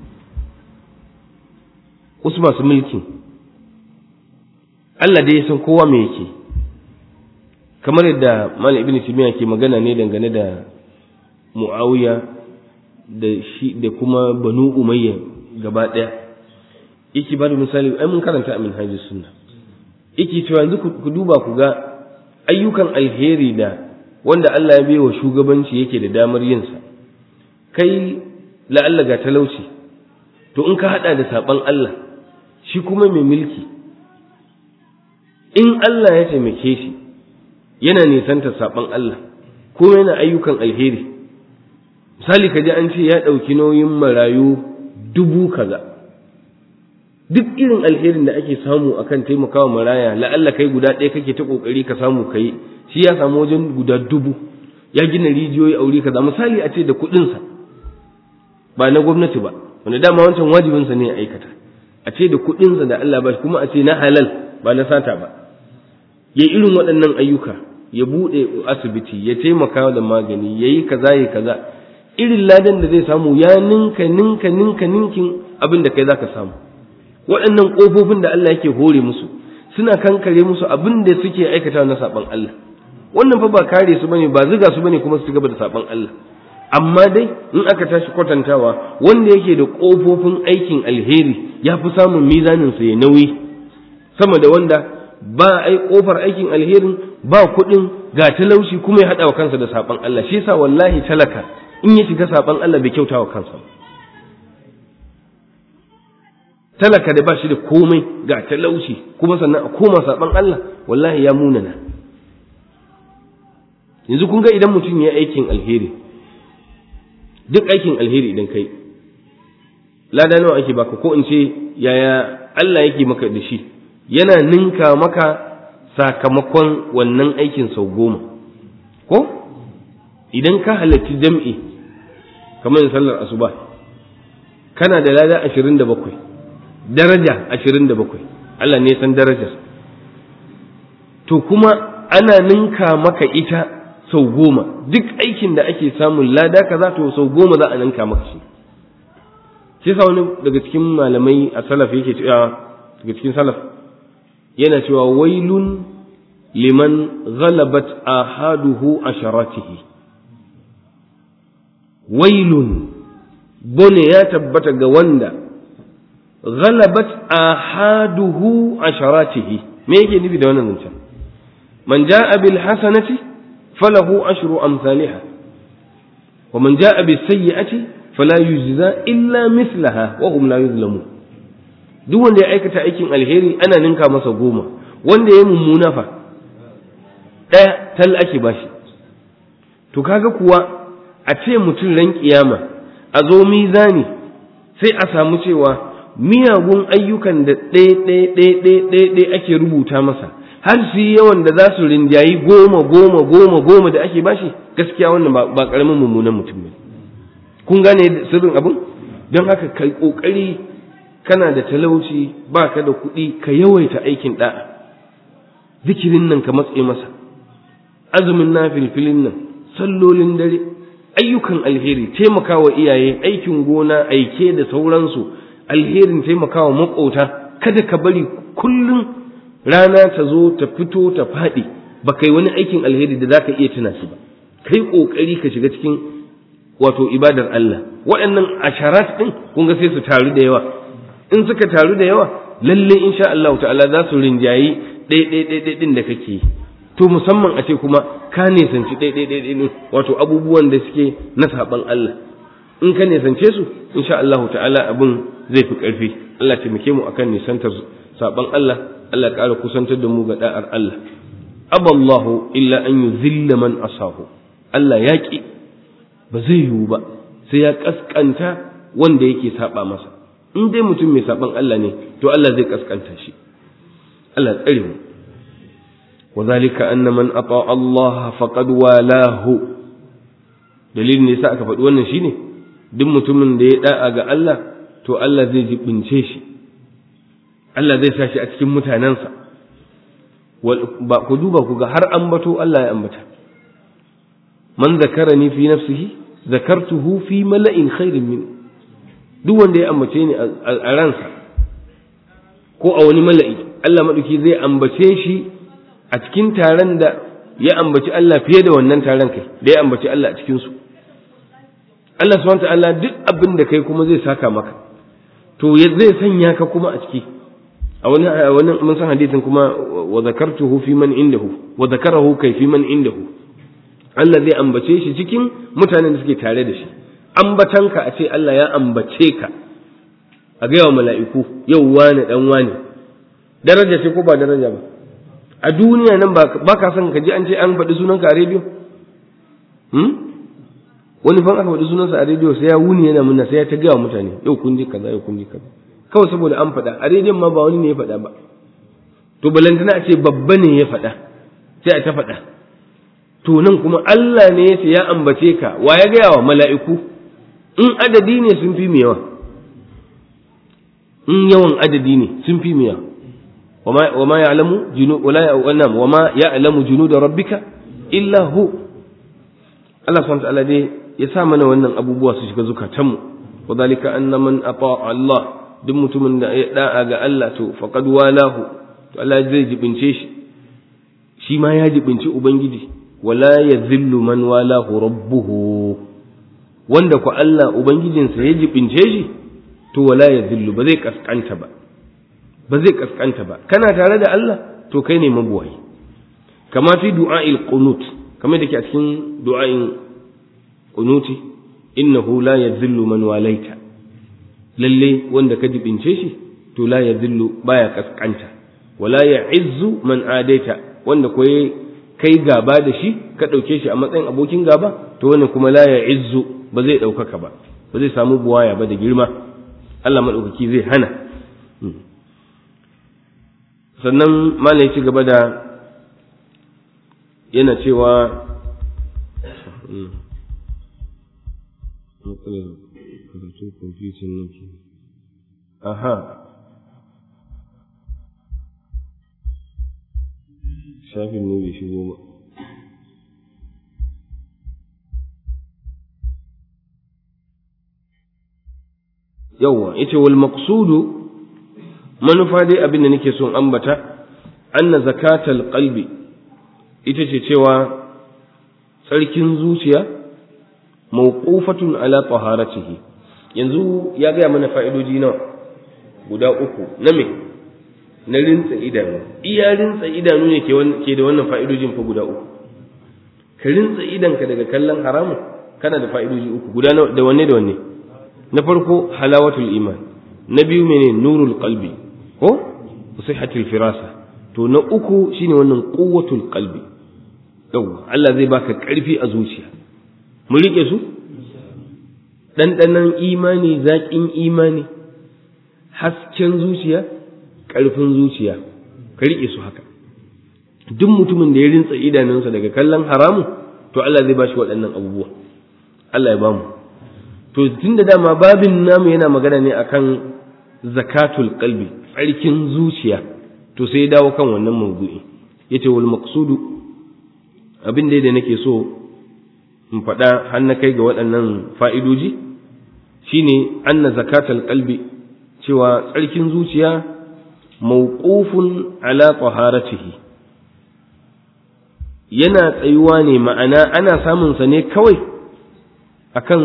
Speaker 1: wasu masu mulkin Allah dai ya san kowa me yake kamar yadda Malam Ibn Taymiyyah ke magana ne dangane da Muawiya da shi da kuma Banu Umayya gaba ɗaya yake ba da misali ai mun karanta a Minhajus Sunna yake cewa yanzu ku duba ku ga ayyukan alheri da wanda Allah ya baiwa shugabanci yake da damar yinsa kai la'alla ga talauci to in ka hada da saban Allah shi kuma mai mulki in Allah ya taimake shi yana nisanta saban Allah kuma yana ayyukan alheri misali ka ji an ce ya ɗauki nauyin marayu dubu kaza duk irin alherin da ake samu akan taimakawa maraya la'alla kai guda ɗaya kake ta ƙoƙari ka samu kai shi ya samu wajen guda dubu ya gina rijiyoyi a wuri kaza misali a ce da kuɗinsa ba na gwamnati ba wanda dama wancan wajibinsa ne ya aikata a ce da kuɗinsa da Allah ba kuma a ce na halal ba na sata ba ya irin waɗannan ayyuka ya buɗe asibiti ya taimaka da magani ya yi kaza ya kaza irin ladan da zai samu ya ninka ninka ninka ninkin abin da kai za ka samu waɗannan ƙofofin da Allah yake hore musu suna kankare musu abin da suke aikata na saɓan Allah wannan fa ba kare su bane ba ziga su bane kuma su gaba da saɓan Allah amma dai in aka tashi kwatantawa wanda yake da ƙofofin aikin alheri ya fi samun mizanin sa ya nauyi sama da wanda ba ai ƙofar aikin alherin ba kuɗin ga talauci kuma ya haɗa wa kansa da saɓan Allah shi yasa wallahi talaka in ya shiga saɓan Allah bai kyauta wa kansa ba talaka da ba shi da komai ga talauci kuma sannan a koma saban Allah wallahi ya munana yanzu kun ga idan mutum ya aikin alheri duk aikin alheri idan kai lada nawa ake baka ko in ce yaya Allah yake maka da shi yana ninka maka sakamakon wannan aikin sau goma ko idan ka halarci jam'i kamar sallar asuba kana da lada ashirin da bakwai daraja ashirin da bakwai Allah ne san darajar to kuma ana ninka maka ita sau goma duk aikin da ake samun lada kaza to sau goma za a ninka maka shi shi sa wani daga cikin malamai a salaf yake cewa daga cikin salaf yana cewa wailun liman ghalabat ahaduhu asharatihi wailun bone ya tabbata ga wanda غلبت آحاده عشراته ما يجي نبي ده wannan zancen man jaa bil hasanati falahu ashru amsalha wa man jaa bis sayyi'ati fala yujza illa mithlaha wa hum la yuzlamun duk wanda ya aikata aikin alheri ana ninka masa goma wanda ya mummuna fa daya tal ake bashi to kaga kuwa a ce mutum ran kiyama a zo mizani sai a samu cewa miyagun ayyukan da ɗaya-ɗaya ake rubuta masa har su yi yawan da za su rinjayi goma goma goma goma da ake bashi gaskiya wannan ba ƙaramin mummunan mutum ne kun gane sirrin abin don haka kai ƙoƙari kana da talauci baka da kuɗi ka yawaita aikin da'a zikirin nan ka matse masa azumin nafilfilin nan sallolin dare ayyukan alheri taimakawa iyaye aikin gona aike da sauransu alherin taimakawa makota kada ka bari kullum rana ta zo ta fito ta faɗi ba kai wani aikin alheri da zaka iya tuna shi ba kai kokari ka shiga cikin wato ibadar Allah waɗannan asharat din kun ga sai su taru da yawa in suka taru da yawa lalle insha Allah ta'ala za su rinjayi ɗaya ɗin da kake yi to musamman a ce kuma ka nisanci ɗaya ɗin wato abubuwan da suke na saɓan Allah in ka nisance su insha Allah ta'ala abin zai fi ƙarfi Allah taimake mu akan nisantar saɓan Allah Allah ƙara kusantar da mu ga da'ar Allah aballahu illa an yuzilla man asahu Allah ya ƙi ba zai yiwu ba sai ya ƙasƙanta wanda yake saɓa masa in dai mutum mai saɓan Allah ne to Allah zai ƙasƙanta shi Allah tsare mu وذلك أن من أطاع الله فقد والاه dalilin ne yasa aka faɗi wannan shine duk mutumin da ya da'a ga Allah to Allah zai jibince shi Allah zai sa shi a cikin mutanensa ba ku duba ku ga har ambato Allah ya ambata man zakarani fi nafsihi zakartuhu fi mala'in khairin min duk wanda ya ambace ni a ransa ko a wani mala'i Allah maɗauki zai ambace shi a cikin taron da ya ambaci Allah fiye da wannan taron kai da ya ambaci Allah a cikinsu Allah subhanahu ta'ala duk abin da kai kuma zai saka maka to zai sanya ka kuma a ciki a wani wani mun san hadisin kuma wa zakartuhu fi man indahu wa zakarahu kai fi man indahu Allah zai ambace shi cikin mutanen da suke tare da shi ambatanka a ce Allah ya ambace ka a ga yawa mala'iku yau wani dan wani daraja ce ko ba daraja ba a duniya nan ba ka son ka ji an ce an faɗi sunanka a rediyo wani fan aka faɗi sunansa a rediyo sai ya wuni yana munna sai ya ta gaya mutane yau kun ji kaza yau kun ji kaza kawai saboda an faɗa a rediyon ma ba wani ne ya faɗa ba to balantana a ce babba ne ya faɗa sai a ta faɗa to nan kuma Allah ne ya ce ya ambace ka wa ya gaya wa mala'iku in adadi ne sun fi mu yawa in yawan adadi ne sun fi mu yawa وما يعلم جنود ولا يعلم وما يعلم جنود ربك إلا هو Allah subhanahu ta'ala dai ya sa mana wannan abubuwa su shiga zukatanmu wa zalika anna man ata Allah duk mutumin da ya da'a ga Allah to faqad walahu to Allah zai jibince shi shi ma ya jibinci ubangiji wala yadhillu man walahu rabbuhu wanda ku Allah ubangijinsa ya jibince shi to wala yadhillu ba zai kaskanta ba ba zai kaskanta ba kana tare da Allah to kai ne mabuwayi kama fi du'a'il qunut kamar da ke a cikin du'a'in qunuti innahu la yadhillu man walaita lalle wanda ka jibince shi to la yadhillu baya kaskanta wala ya'izzu man adaita wanda ko kai gaba da shi ka dauke shi a matsayin abokin gaba to wannan kuma la ya'izzu ba zai daukaka ba ba zai samu buwaya ba da girma Allah madaukaki zai hana sannan malam ya ci gaba da yana cewa aha shafin ne bai shigo ba yawwa yace wal maqsudu manufa dai abin da nake son ambata anna zakatal qalbi ita ce cewa tsarkin zuciya mawqufatun ala taharatihi yanzu ya gaya mana fa'idoji nawa guda uku na me na rintsa idanu iya rintsa idanu ne ke da wannan fa'idojin fa guda uku ka rintsa idanka daga kallon haramun kana da fa'idoji uku guda da wanne da wanne na farko halawatul iman na biyu mene nurul qalbi ko sihhatul firasa to na uku shine wannan quwwatul qalbi yau Allah zai baka karfi a zuciya mu rike su ɗanɗanon imani zaƙin imani hasken zuciya ƙarfin zuciya ka rike su haka duk mutumin da ya rintsa idanunsa daga kallon haramu to Allah zai bashi waɗannan abubuwa Allah ya bamu to tun da dama babin namu yana magana ne akan zakatul qalbi tsarkin zuciya to sai dawo kan wannan mawdu'i yace wal maqsudu abin da da nake so in faɗa har na kai ga waɗannan fa'idoji shine anna zakatul qalbi cewa tsarkin zuciya mawqufun ala taharatihi yana tsayuwa ne ma'ana ana samun sa ne kawai akan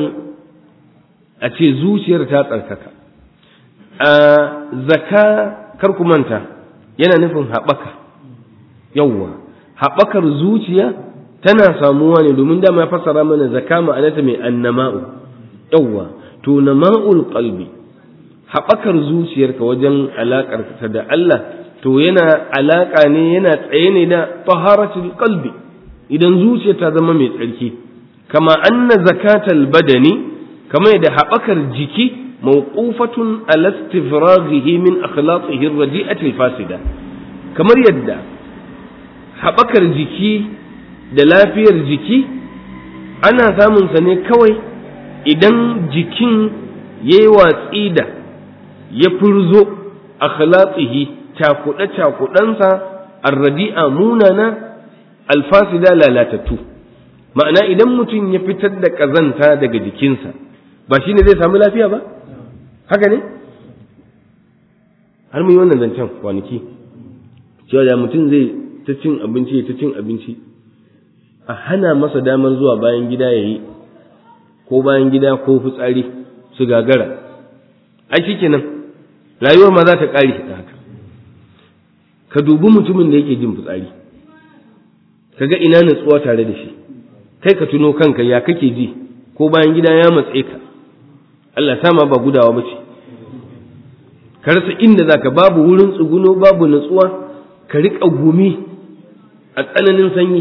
Speaker 1: a ce zuciyar ta tsarkaka a zaka kar ku manta yana nufin haɓaka yawwa haɓakar zuciya tana samuwa ne domin dama ya fassara mana zaka ma'anata mai annama'u yawwa to nama'ul qalbi haɓakar zuciyarka wajen alaƙar ta da Allah to yana alaƙa ne yana tsaye ne da taharatul qalbi idan zuciya ta zama mai tsarki kama anna zakatal badani kama yadda haɓakar jiki mawqufatun ala istifraghihi min akhlaqihi ar-radi'ati al-fasida kamar yadda haɓakar jiki da lafiyar jiki ana samun sa ne kawai idan jikin yayi watsi da ya furzo akhlaqihi cakuɗe cakuɗansa ar-radi'a munana alfasida lalatattu ma'ana idan mutum ya fitar da ƙazanta daga jikinsa ba shi ne zai samu lafiya ba haka ne har mu yi wannan zancen kwanaki cewa da mutum zai ta cin abinci ta cin abinci a hana masa damar zuwa bayan gida ya yi ko bayan gida ko fitsari su gagara ai shi kenan rayuwar ma za ta ƙare da haka ka dubi mutumin da yake jin fitsari ka ga ina natsuwa tare da shi kai ka tuno kanka ya kake ji ko bayan gida ya matse ka Allah sama ba gudawa ba ce ka rasa inda zaka babu wurin tsuguno babu natsuwa ka riƙa gumi a tsananin sanyi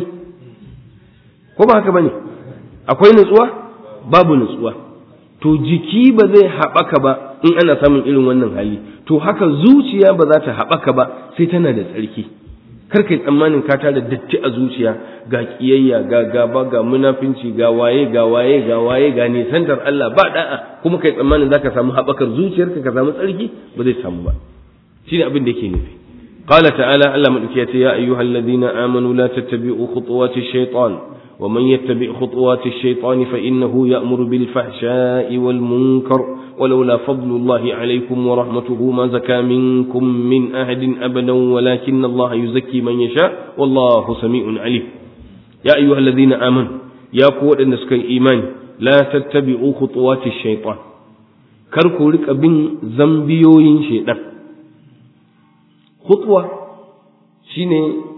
Speaker 1: ko ba haka bane akwai natsuwa babu natsuwa to jiki ba zai haɓaka ba in ana samun irin wannan hali to haka zuciya ba za ta haɓaka ba sai tana da tsarki kar kai tsammanin ka tara datti a zuciya ga kiyayya ga gaba ga munafinci ga waye ga waye ga waye ga nisantar Allah ba da'a kuma kai tsammanin zaka samu haɓakar zuciyarka ka samu tsarki ba zai samu ba shine abin da yake nufi قال تعالى ألا ملكية يا أيها الذين آمنوا لا تتبعوا خطوات الشيطان ومن يتبع خطوات الشيطان فإنه يأمر بالفحشاء والمنكر ولولا فضل الله عليكم ورحمته ما زكى منكم من أحد أبدا ولكن الله يزكي من يشاء والله سميع عليم يا أيها الذين آمنوا يا قوة النسك الإيمان لا تتبعوا خطوات الشيطان كركو لك بن زنبيوين شيطان خطوة شيني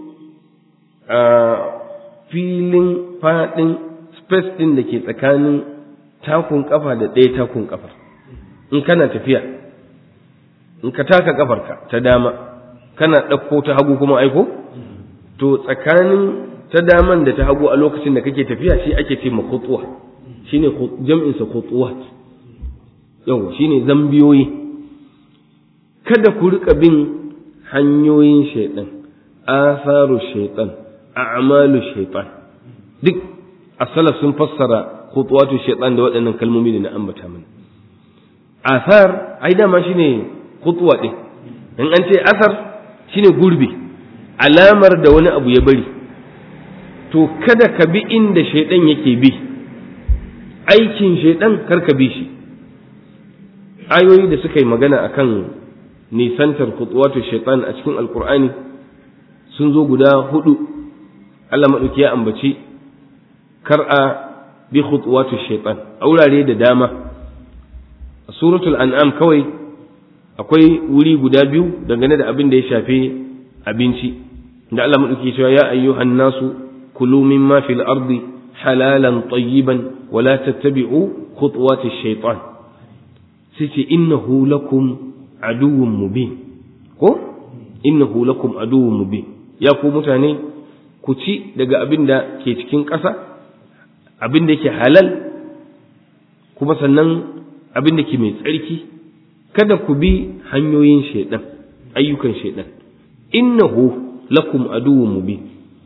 Speaker 1: آه filin faɗin space ɗin da ke tsakanin takun ƙafa da ɗaya takun ƙafa in kana tafiya in ka taka ƙafarka ta dama kana ɗauko ta hagu kuma aiko to tsakanin ta daman da ta hagu a lokacin da kake tafiya shi ake ce ma khutwa shine jam'insa khutwat yau shine zambiyoyi kada ku rika bin hanyoyin shaiɗan asaru shaiɗan a'malu shaitan duk asala sun fassara khutuwatu shaitan da waɗannan kalmomi da na ambata mana asar ai dama shine khutuwa din in an ce asar shine gurbi alamar da wani abu ya bari to kada ka bi inda shaitan yake bi aikin shaitan kar ka bi shi ayoyi da suka yi magana akan nisantar khutuwatu shaitan a cikin alkur'ani sun zo guda hudu Allah maɗauki ya ambaci kar a bi khutuwatu shaitan a wurare da dama a suratul an'am kawai akwai wuri guda biyu dangane da abin da ya shafi abinci da Allah maɗauki cewa ya ayyuhan nasu kulu mimma fil ardi halalan tayyiban wa la tattabi'u khutuwati shaitan sai ce innahu lakum aduwwun mubin ko innahu lakum aduwwun mubin ya ku mutane ku ci daga abin da ke cikin ƙasa abin da ke halal kuma sannan abin da ke mai tsarki kada ku bi hanyoyin shaidan ayyukan shaidan innahu lakum aduwwun mubin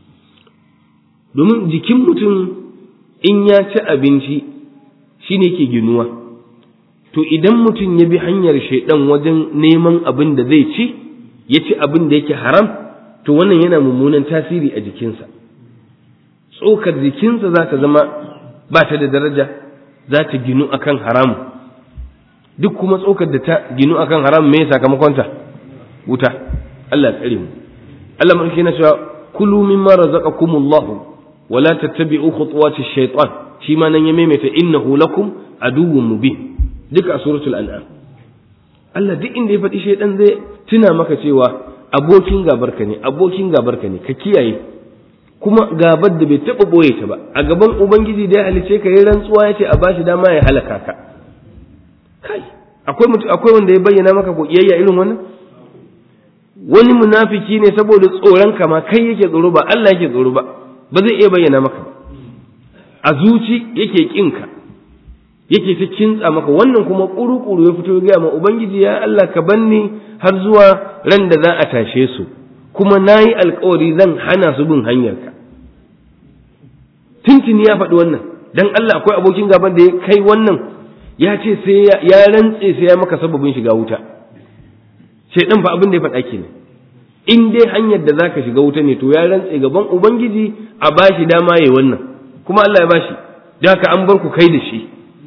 Speaker 1: domin jikin mutum in ya ci abinci shine ke ginuwa to idan mutum ya bi hanyar shaidan wajen neman abin da zai ci ya ci abin da yake haram to wannan yana mummunan tasiri a jikinsa tsokar jikinsa za ta zama ba ta da daraja za ta ginu akan haramu duk kuma tsokar da ta ginu akan haramu me sakamakonta wuta Allah tsare mu Allah mun kina cewa kulu mimma razaqakumullah wa la tattabi'u khutuwati shaytan shi ma nan ya maimaita innahu lakum aduwwun mubin duk a suratul an'am Allah duk inda ya faɗi shaydan zai tuna maka cewa abokin gabarka ne abokin gabarka ne ka kiyaye kuma gabar da bai taɓa ɓoye ta ba a gaban ubangiji da ya halice ka yi rantsuwa ya ce a bashi dama ya halaka ka kai akwai mutum akwai wanda ya bayyana maka ko iyayya irin wannan wani munafiki ne saboda tsoron ka ma kai yake tsoro ba Allah yake tsoro ba ba zai iya bayyana maka ba a zuci yake kin ka yake ta kintsa maka wannan kuma kuru-kuru ya fito ya gaya ma ubangiji ya Allah ka banni har zuwa ran da za a tashe su kuma na yi alkawari zan hana su bin hanyarka tintini ya faɗi wannan dan Allah akwai abokin gaban da ya kai wannan ya ce sai ya rantse sai ya maka sababin shiga wuta shaidan fa abin da ya faɗa kenan in dai hanyar da zaka shiga wuta ne to ya rantse gaban ubangiji a bashi dama yayi wannan kuma Allah ya bashi da haka an bar ku kai da shi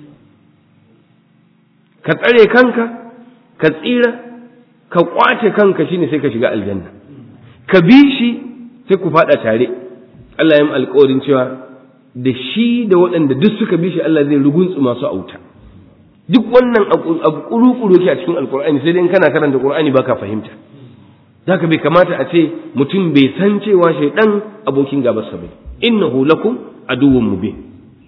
Speaker 1: ka tsare kanka ka tsira ka kwace kanka shine sai ka shiga aljanna ka bi shi sai ku fada tare Allah ya yi alƙawarin cewa da shi da waɗanda duk suka bi shi Allah zai rugunsu masu auta duk wannan abu kuru-kuru yake a cikin alƙur'ani sai dai in kana karanta ƙur'ani baka fahimta haka bai kamata a ce mutum bai san cewa shaidan abokin gabarsa bai innahu lakum aduwwun mubin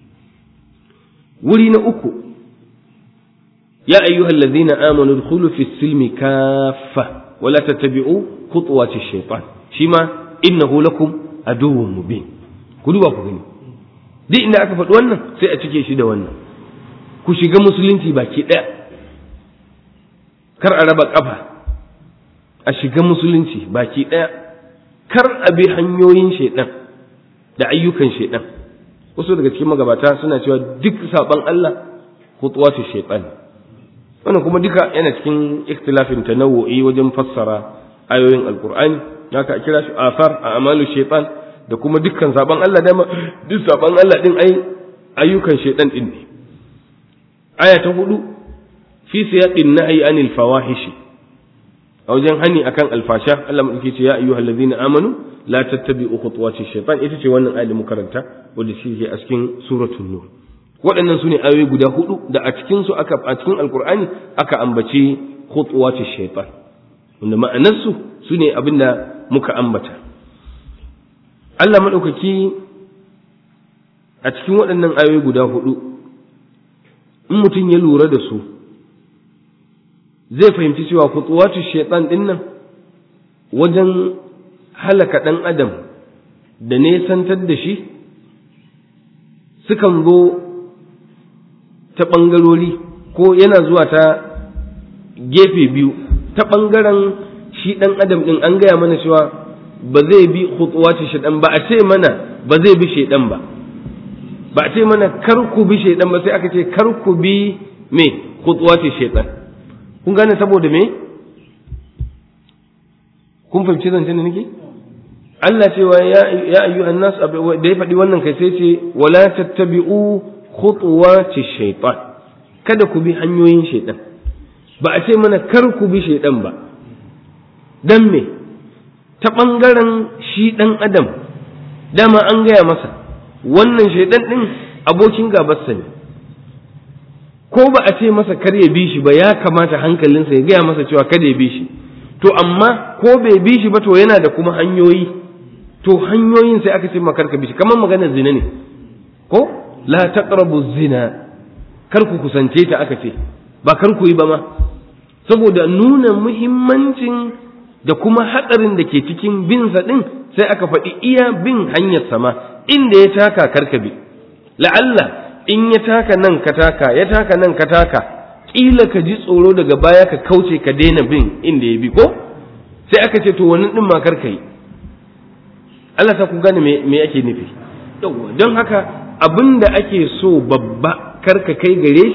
Speaker 1: wuri na uku ya ayyuhal ladzina amanu dkhulu fis silmi kaffa wala tattabi'u khutuwati shaytan shi ma innahu lakum aduwwun mubin ku duba ku gani duk inda aka faɗi wannan sai a cike shi da wannan ku shiga musulunci baki ɗaya kar a raba ƙafa a shiga musulunci baki ɗaya kar a bi hanyoyin shaiɗan da ayyukan shaiɗan wasu daga cikin magabata suna cewa duk saɓon Allah hutuwatu shaiɗan wannan kuma duka yana cikin ikhtilafin tanawu'i wajen fassara ayoyin alqur'ani haka a kira shi asar a amalu shaitan da kuma dukkan saban Allah dama duk saban Allah din ai ayyukan shaitan din ne aya ta hudu fi siyaqin nahyi anil fawahish a wajen hani akan alfasha Allah madauki ce ya ayyuhal ladina amanu la tattabi'u khutuwati shaitan ita ce wannan ayat da muka karanta wanda shi ke a cikin suratul nur waɗannan su ne ayoyi guda hudu da a cikin su aka a cikin alqur'ani aka ambaci khutuwati shaitan wanda ma'anarsu su ne abinda muka ambata Allah maɗaukaki a cikin waɗannan ayoyi guda hudu in mutum ya lura da su zai fahimci cewa kutuwatu shaitan ɗin nan wajen halaka ɗan adam da nesantar da shi sukan zo ta ɓangarori ko yana zuwa ta gefe biyu ta ɓangaren shi ɗan adam ɗin an gaya mana cewa ba zai bi khutuwati shaitan ba a ce mana ba zai bi shaitan ba ba a ce mana kar ku bi shaitan ba sai aka ce kar ku bi me khutuwati shaitan kun gane saboda me kun fahimci zancen da nake Allah cewa ya ya ayyuhan nas da ya faɗi wannan kai sai ce wala tattabi'u khutuwati shaitan kada ku bi hanyoyin shaitan ba a ce mana kar ku bi shaitan ba dan me ta ɓangaren shi ɗan adam dama an gaya masa wannan shaidan ɗin abokin gabarsa ne ko ba a ce masa kar ya bi shi ba ya kamata hankalinsa ya gaya masa cewa kada ya bi shi to amma ko bai bi shi ba to yana da kuma hanyoyi to hanyoyin sai aka ce ma kar ka bi shi kamar maganar zina ne ko la taqrabu zina kar ku kusance ta aka ce ba kar ku yi ba ma saboda nuna muhimmancin da kuma hatsarin da ke cikin binsa ɗin sai aka faɗi iya bin hanyar sama inda ya taka karkabi la'alla in ya taka nan ka taka ya taka nan ka taka ƙila ka ji tsoro daga baya ka kauce ka daina bin inda ya bi ko sai aka ce to wannan ɗin ma karka yi Allah ta ku gane me ake nufi don haka abin da ake so babba karka kai gare shi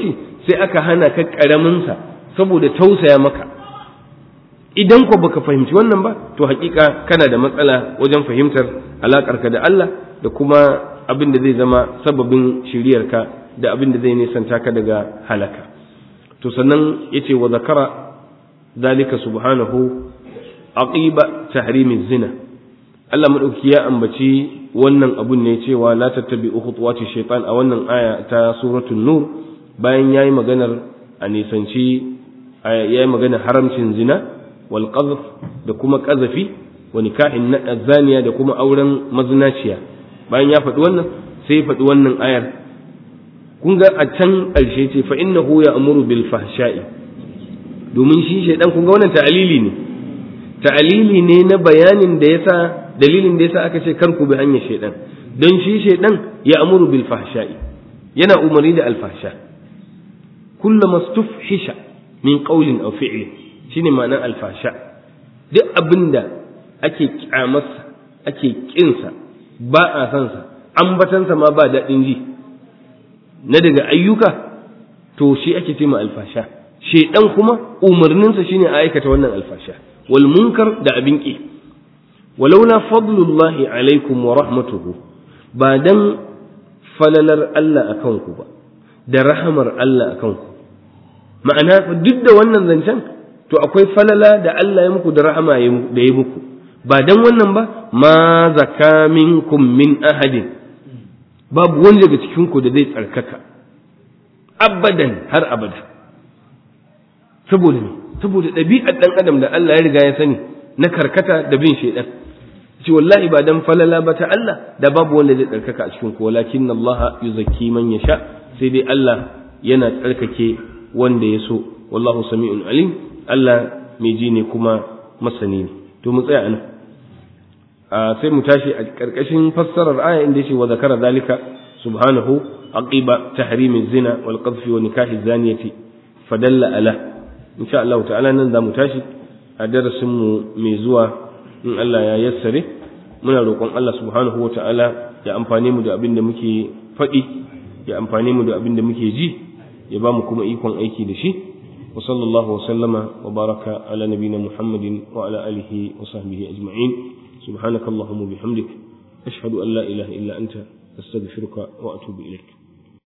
Speaker 1: sai aka hana ka ƙaraminsa saboda tausaya maka idan ko baka fahimci wannan ba to hakika kana da matsala wajen fahimtar alaƙarka da Allah da kuma abin da zai zama sababin shiryarka da abin da zai nisanta ka daga halaka to sannan yace wa zakara zalika subhanahu aqiba tahrimi zina Allah madauki ya ambaci wannan abun ne cewa la tattabi'u khutuwati shaytan a wannan aya ta suratul nur bayan yayi maganar a nisanci yayi maganar haramcin zina wal qadhf da kuma qazafi wa nikahin zaniya da kuma auren mazinaciya bayan ya faɗi wannan sai ya faɗi wannan ayar kun ga a can ƙarshe ce fa innahu ya'muru bil fahsha'i domin shi shaidan kun ga wannan ta'alili ne ta'alili ne na bayanin da yasa dalilin da yasa aka ce kar ku bi hanyar shaidan don shi shaidan ya amuru bil fahsha'i yana umarni da alfahsha kullama stufhisha min qawlin aw fi'lin shine ma'anar alfahsha duk abinda ake kyamarsa ake kinsa ba a san sa ambatansa ma ba daɗin ji na daga ayyuka to shi ake ce ma alfasha shaidan kuma umarninsa shine a aikata wannan alfasha wal munkar da abin ki walaula fadlullahi alaikum wa rahmatuhu ba dan falalar Allah akan ku ba da rahamar Allah akan ku ma'ana duk da wannan zancen to akwai falala da Allah ya muku da rahama da ya muku ba dan wannan ba ma zaka minkum min ahadin babu wani daga cikin ku da zai tsarkaka abadan har abada saboda ne saboda ɗabi'ar ɗan adam da Allah ya riga ya sani na karkata da bin shaidan ce wallahi ba dan falala ba ta Allah da babu wanda zai tsarkaka a cikin ku walakin Allah yuzakki man yasha sai dai Allah yana tsarkake wanda ya so wallahu sami'un alim Allah mai ji ne kuma masani ne to mu tsaya anan sai mu tashi a karkashin fassarar aya inda yace wa zakara zalika subhanahu aqiba tahrimi zina wal qadfi wa nikahi zaniyati fadalla ala insha Allah ta'ala nan za mu tashi a darasin mu mai zuwa in Allah ya yassare muna roƙon Allah subhanahu wa ta'ala ya amfane mu da abin da muke faɗi ya amfane mu da abin da muke ji ya ba mu kuma ikon aiki da shi wa sallallahu wa sallama wa baraka ala nabina muhammadin wa ala alihi wa sahbihi ajma'in subhanakallahumma bihamdik ashhadu an la ilaha illa anta astaghfiruka wa atubu ilaik